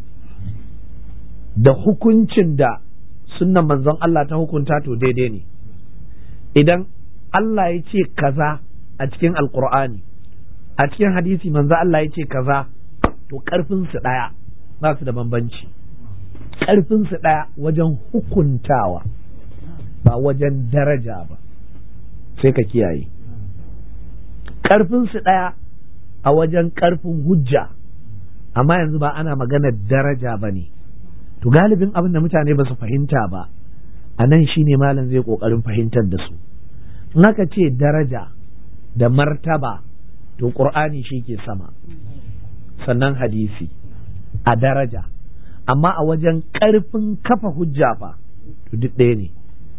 da hukuncin da sunnan manzon Allah ta hukunta to daidai ne idan Allah ya ce kaza a cikin alkur'ani a cikin hadisi manzon Allah ya ce kaza to ƙarfinsu ɗaya ba su da bambanci ƙarfinsu ɗaya wajen hukuntawa ba wajen daraja ba sai ka kiyaye ƙarfinsu ɗaya a wajen ƙarfin hujja amma yanzu ba ana maganar daraja ba ne to galibin abin da mutane ba su fahimta ba a nan shi ne malam zai ƙoƙarin fahimtar da su in aka ce daraja da martaba to ƙur'ani shi ke sama sannan hadisi a daraja amma a wajen ƙarfin kafa hujja fa to duk ɗaya ne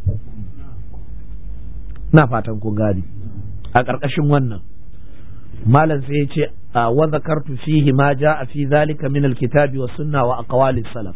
na fatan kun gani a ƙarƙashin wannan malam sai ya ce wa zakartu fihi ma a fi zalika min alkitabi wa sunna wa aqwalis salaf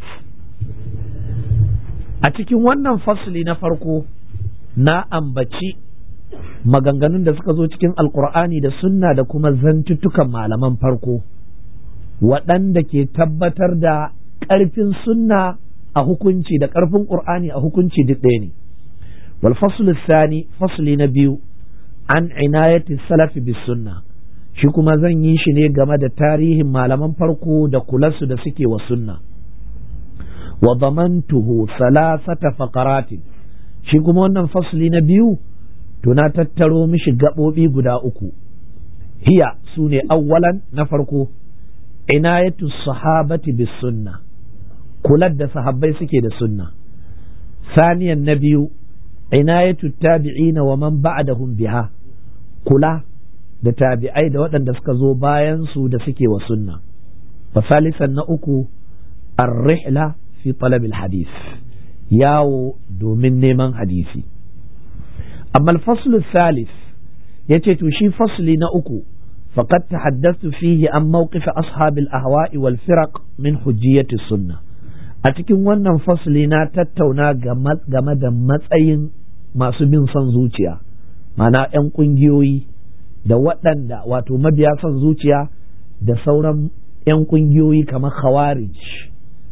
a cikin wannan fasli na farko na ambaci maganganun da suka zo cikin alkur'ani da sunna da kuma zantuttukan malaman farko waɗanda ke tabbatar da ƙarfin sunna a hukunci da ƙarfin ƙur'ani a hukunci duk ɗaya ne wal faslu thani fasli na biyu an inayati salafi bis sunna shi kuma zan yi shi ne game da tarihin malaman farko da kularsu da suke wa sunna wa zamantuhu salasata faqaratin shi kuma wannan fasli na biyu to na tattaro mishi gaɓoɓi guda uku hiya su ne awwalan na farko inayatu sahabati bis sunna kular da sahabbai suke da sunna saniyan na biyu inayatu tabi'ina wa man ba'dahum biha kula da tabi'ai da waɗanda suka zo bayan su da suke wa sunna wa salisan na uku ar-rihla fi talabil hadith yawo domin neman hadisi amma al-fasl salis yace to shi fasli na uku faqad tahaddathtu fihi an mawqif ashab al-ahwa'i wal firaq min hujjiyati sunnah a cikin wannan fasli na tattauna game da matsayin masu bin son zuciya mana 'yan ƙungiyoyi da waɗanda wato mabiya son zuciya da sauran 'yan ƙungiyoyi kamar khawarij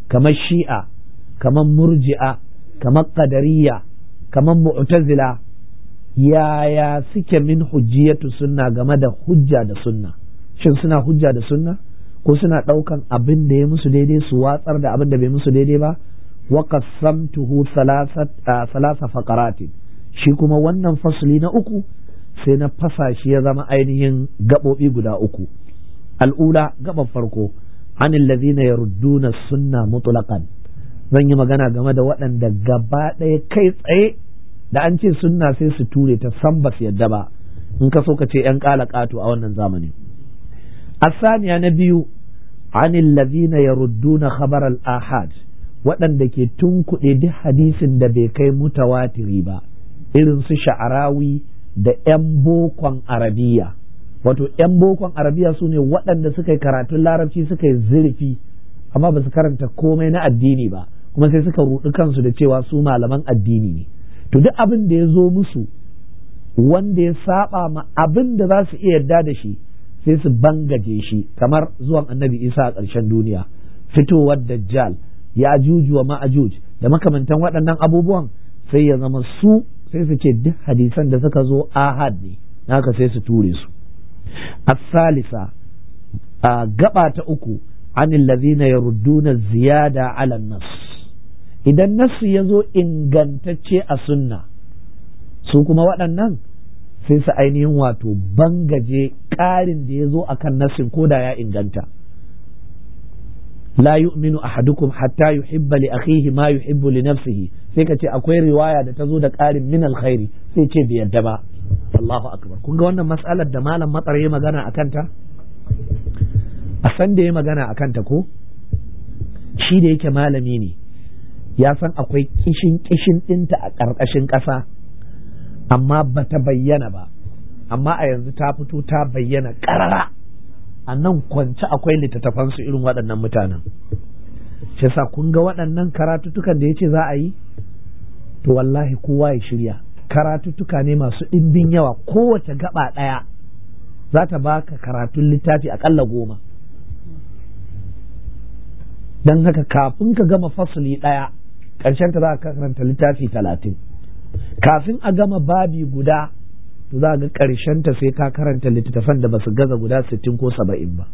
kamar shi'a kamar murji'a kamar qadariyya kamar mu'tazila yaya suke min hujjiyatu sunna game da hujja da sunna shin suna hujja da sunna ko suna ɗaukan abin da ya musu daidai su watsar da abin da bai musu daidai ba wa qasamtuhu salasa faqaratin shi kuma wannan fasli na uku sai na fasa shi ya zama ainihin gaɓoɓi guda uku al'ula gaban farko anil ladhina yarudduna sunna mutlaqan zan yi magana game da waɗanda gaba ɗaya kai tsaye da an ce sunna sai su ture ta san ba su yadda ba in ka so ka ce ‘yan ƙala ƙato a wannan zamani. Asaniya na biyu, anil ladhina yarudduna khabar al-ahad waɗanda ke tunkuɗe duk hadisin da bai kai mutawatiri ba, irin su sha'arawi da ‘yan bokon arabiya. Wato ‘yan bokon arabiya su ne waɗanda suka yi karatun larabci suka yi zurfi, amma ba su karanta komai na addini ba, kuma sai suka ruɗi kansu da cewa su malaman addini ne. to duk abin da ya zo musu wanda ya saba ma abin da za su iya yarda da shi sai su bangaje shi kamar zuwan annabi isa a ƙarshen duniya fitowar dajjal ya ajuju wa ma'ajuj da makamantan waɗannan abubuwan sai ya zama su sai su ce duk hadisan da suka zo ahad ne haka sai su ture su asalisa a gaba ta uku anil ladhina yarudduna ziyada ala nas idan nassu ya zo ingantacce a sunna su kuma waɗannan sai su ainihin wato bangaje ƙarin da ya zo a kan nassin ko da ya inganta la yu'minu ahadukum hatta yuhibba li akhihi ma yuhibbu li nafsihi sai ka ce akwai riwaya da ta zo da ƙarin min alkhairi sai ce bai yadda ba Allahu akbar kun ga wannan mas'alar da malam matsar ya magana a kanta a san da ya magana a kanta ko shi da yake malami ne ya san akwai kishin kishin ɗinta a ƙarƙashin ƙasa amma ba ta bayyana ba amma a yanzu ta fito ta bayyana ƙarara a nan kwance akwai littattafansu irin waɗannan mutanen shi sa kun ga waɗannan karatuttukan da ya ce za a yi to wallahi kowa ya shirya karatuttuka ne masu ɗimbin yawa kowace gaba ɗaya za ta baka karatun littafi aƙalla goma don haka kafin ka gama fasuli ɗaya ƙarshen ta za ka karanta littafi talatin kafin a gama babi guda to za ga ƙarshen ta sai ka karanta littattafan da ba su gaza guda sittin ko saba'in ba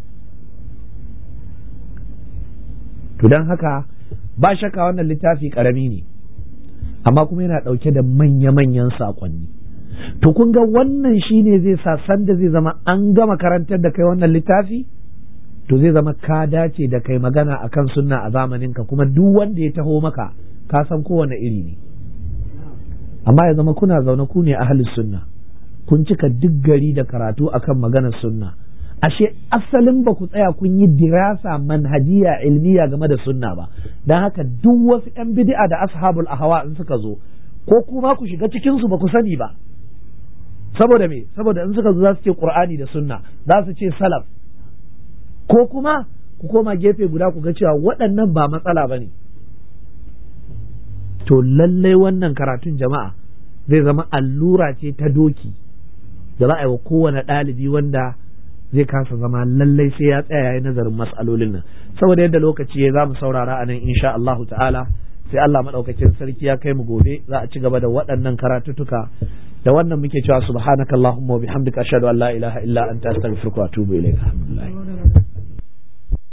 to don haka ba shakka wannan littafi ƙarami ne amma kuma yana ɗauke da manya-manyan saƙonni to kun ga wannan shine zai sa sanda zai zama an gama karantar da kai wannan littafi to zai zama ka dace da kai magana akan sunna a zamaninka kuma duk wanda ya taho maka ka san kowane iri ne amma ya zama kuna zaune ku ne ahalin sunna kun cika duk gari da karatu akan maganar sunna ashe asalin ba ku tsaya kun yi dirasa manhajiya ilmiya game da sunna ba don haka duk wasu yan bid'a da ashabul ahwa in suka zo ko kuma ku shiga cikin su ba ku sani ba saboda me saboda in suka zo za su ce qur'ani da sunna za su ce salaf ko kuma ku koma gefe guda ku ga cewa waɗannan ba matsala ba ne to lallai wannan karatun jama'a zai zama allura ce ta doki da za a yi wa kowane ɗalibi wanda zai kasa zama lallai sai ya tsaya ya nazarin matsalolin nan saboda yadda lokaci ya za mu saurara a nan insha Allahu ta'ala sai Allah maɗaukakin sarki ya kai mu gobe za a ci gaba da waɗannan karatutuka da wannan muke cewa subhanakallahumma wa bihamdika ashhadu an la ilaha illa anta astaghfiruka wa atubu ilayk alhamdulillah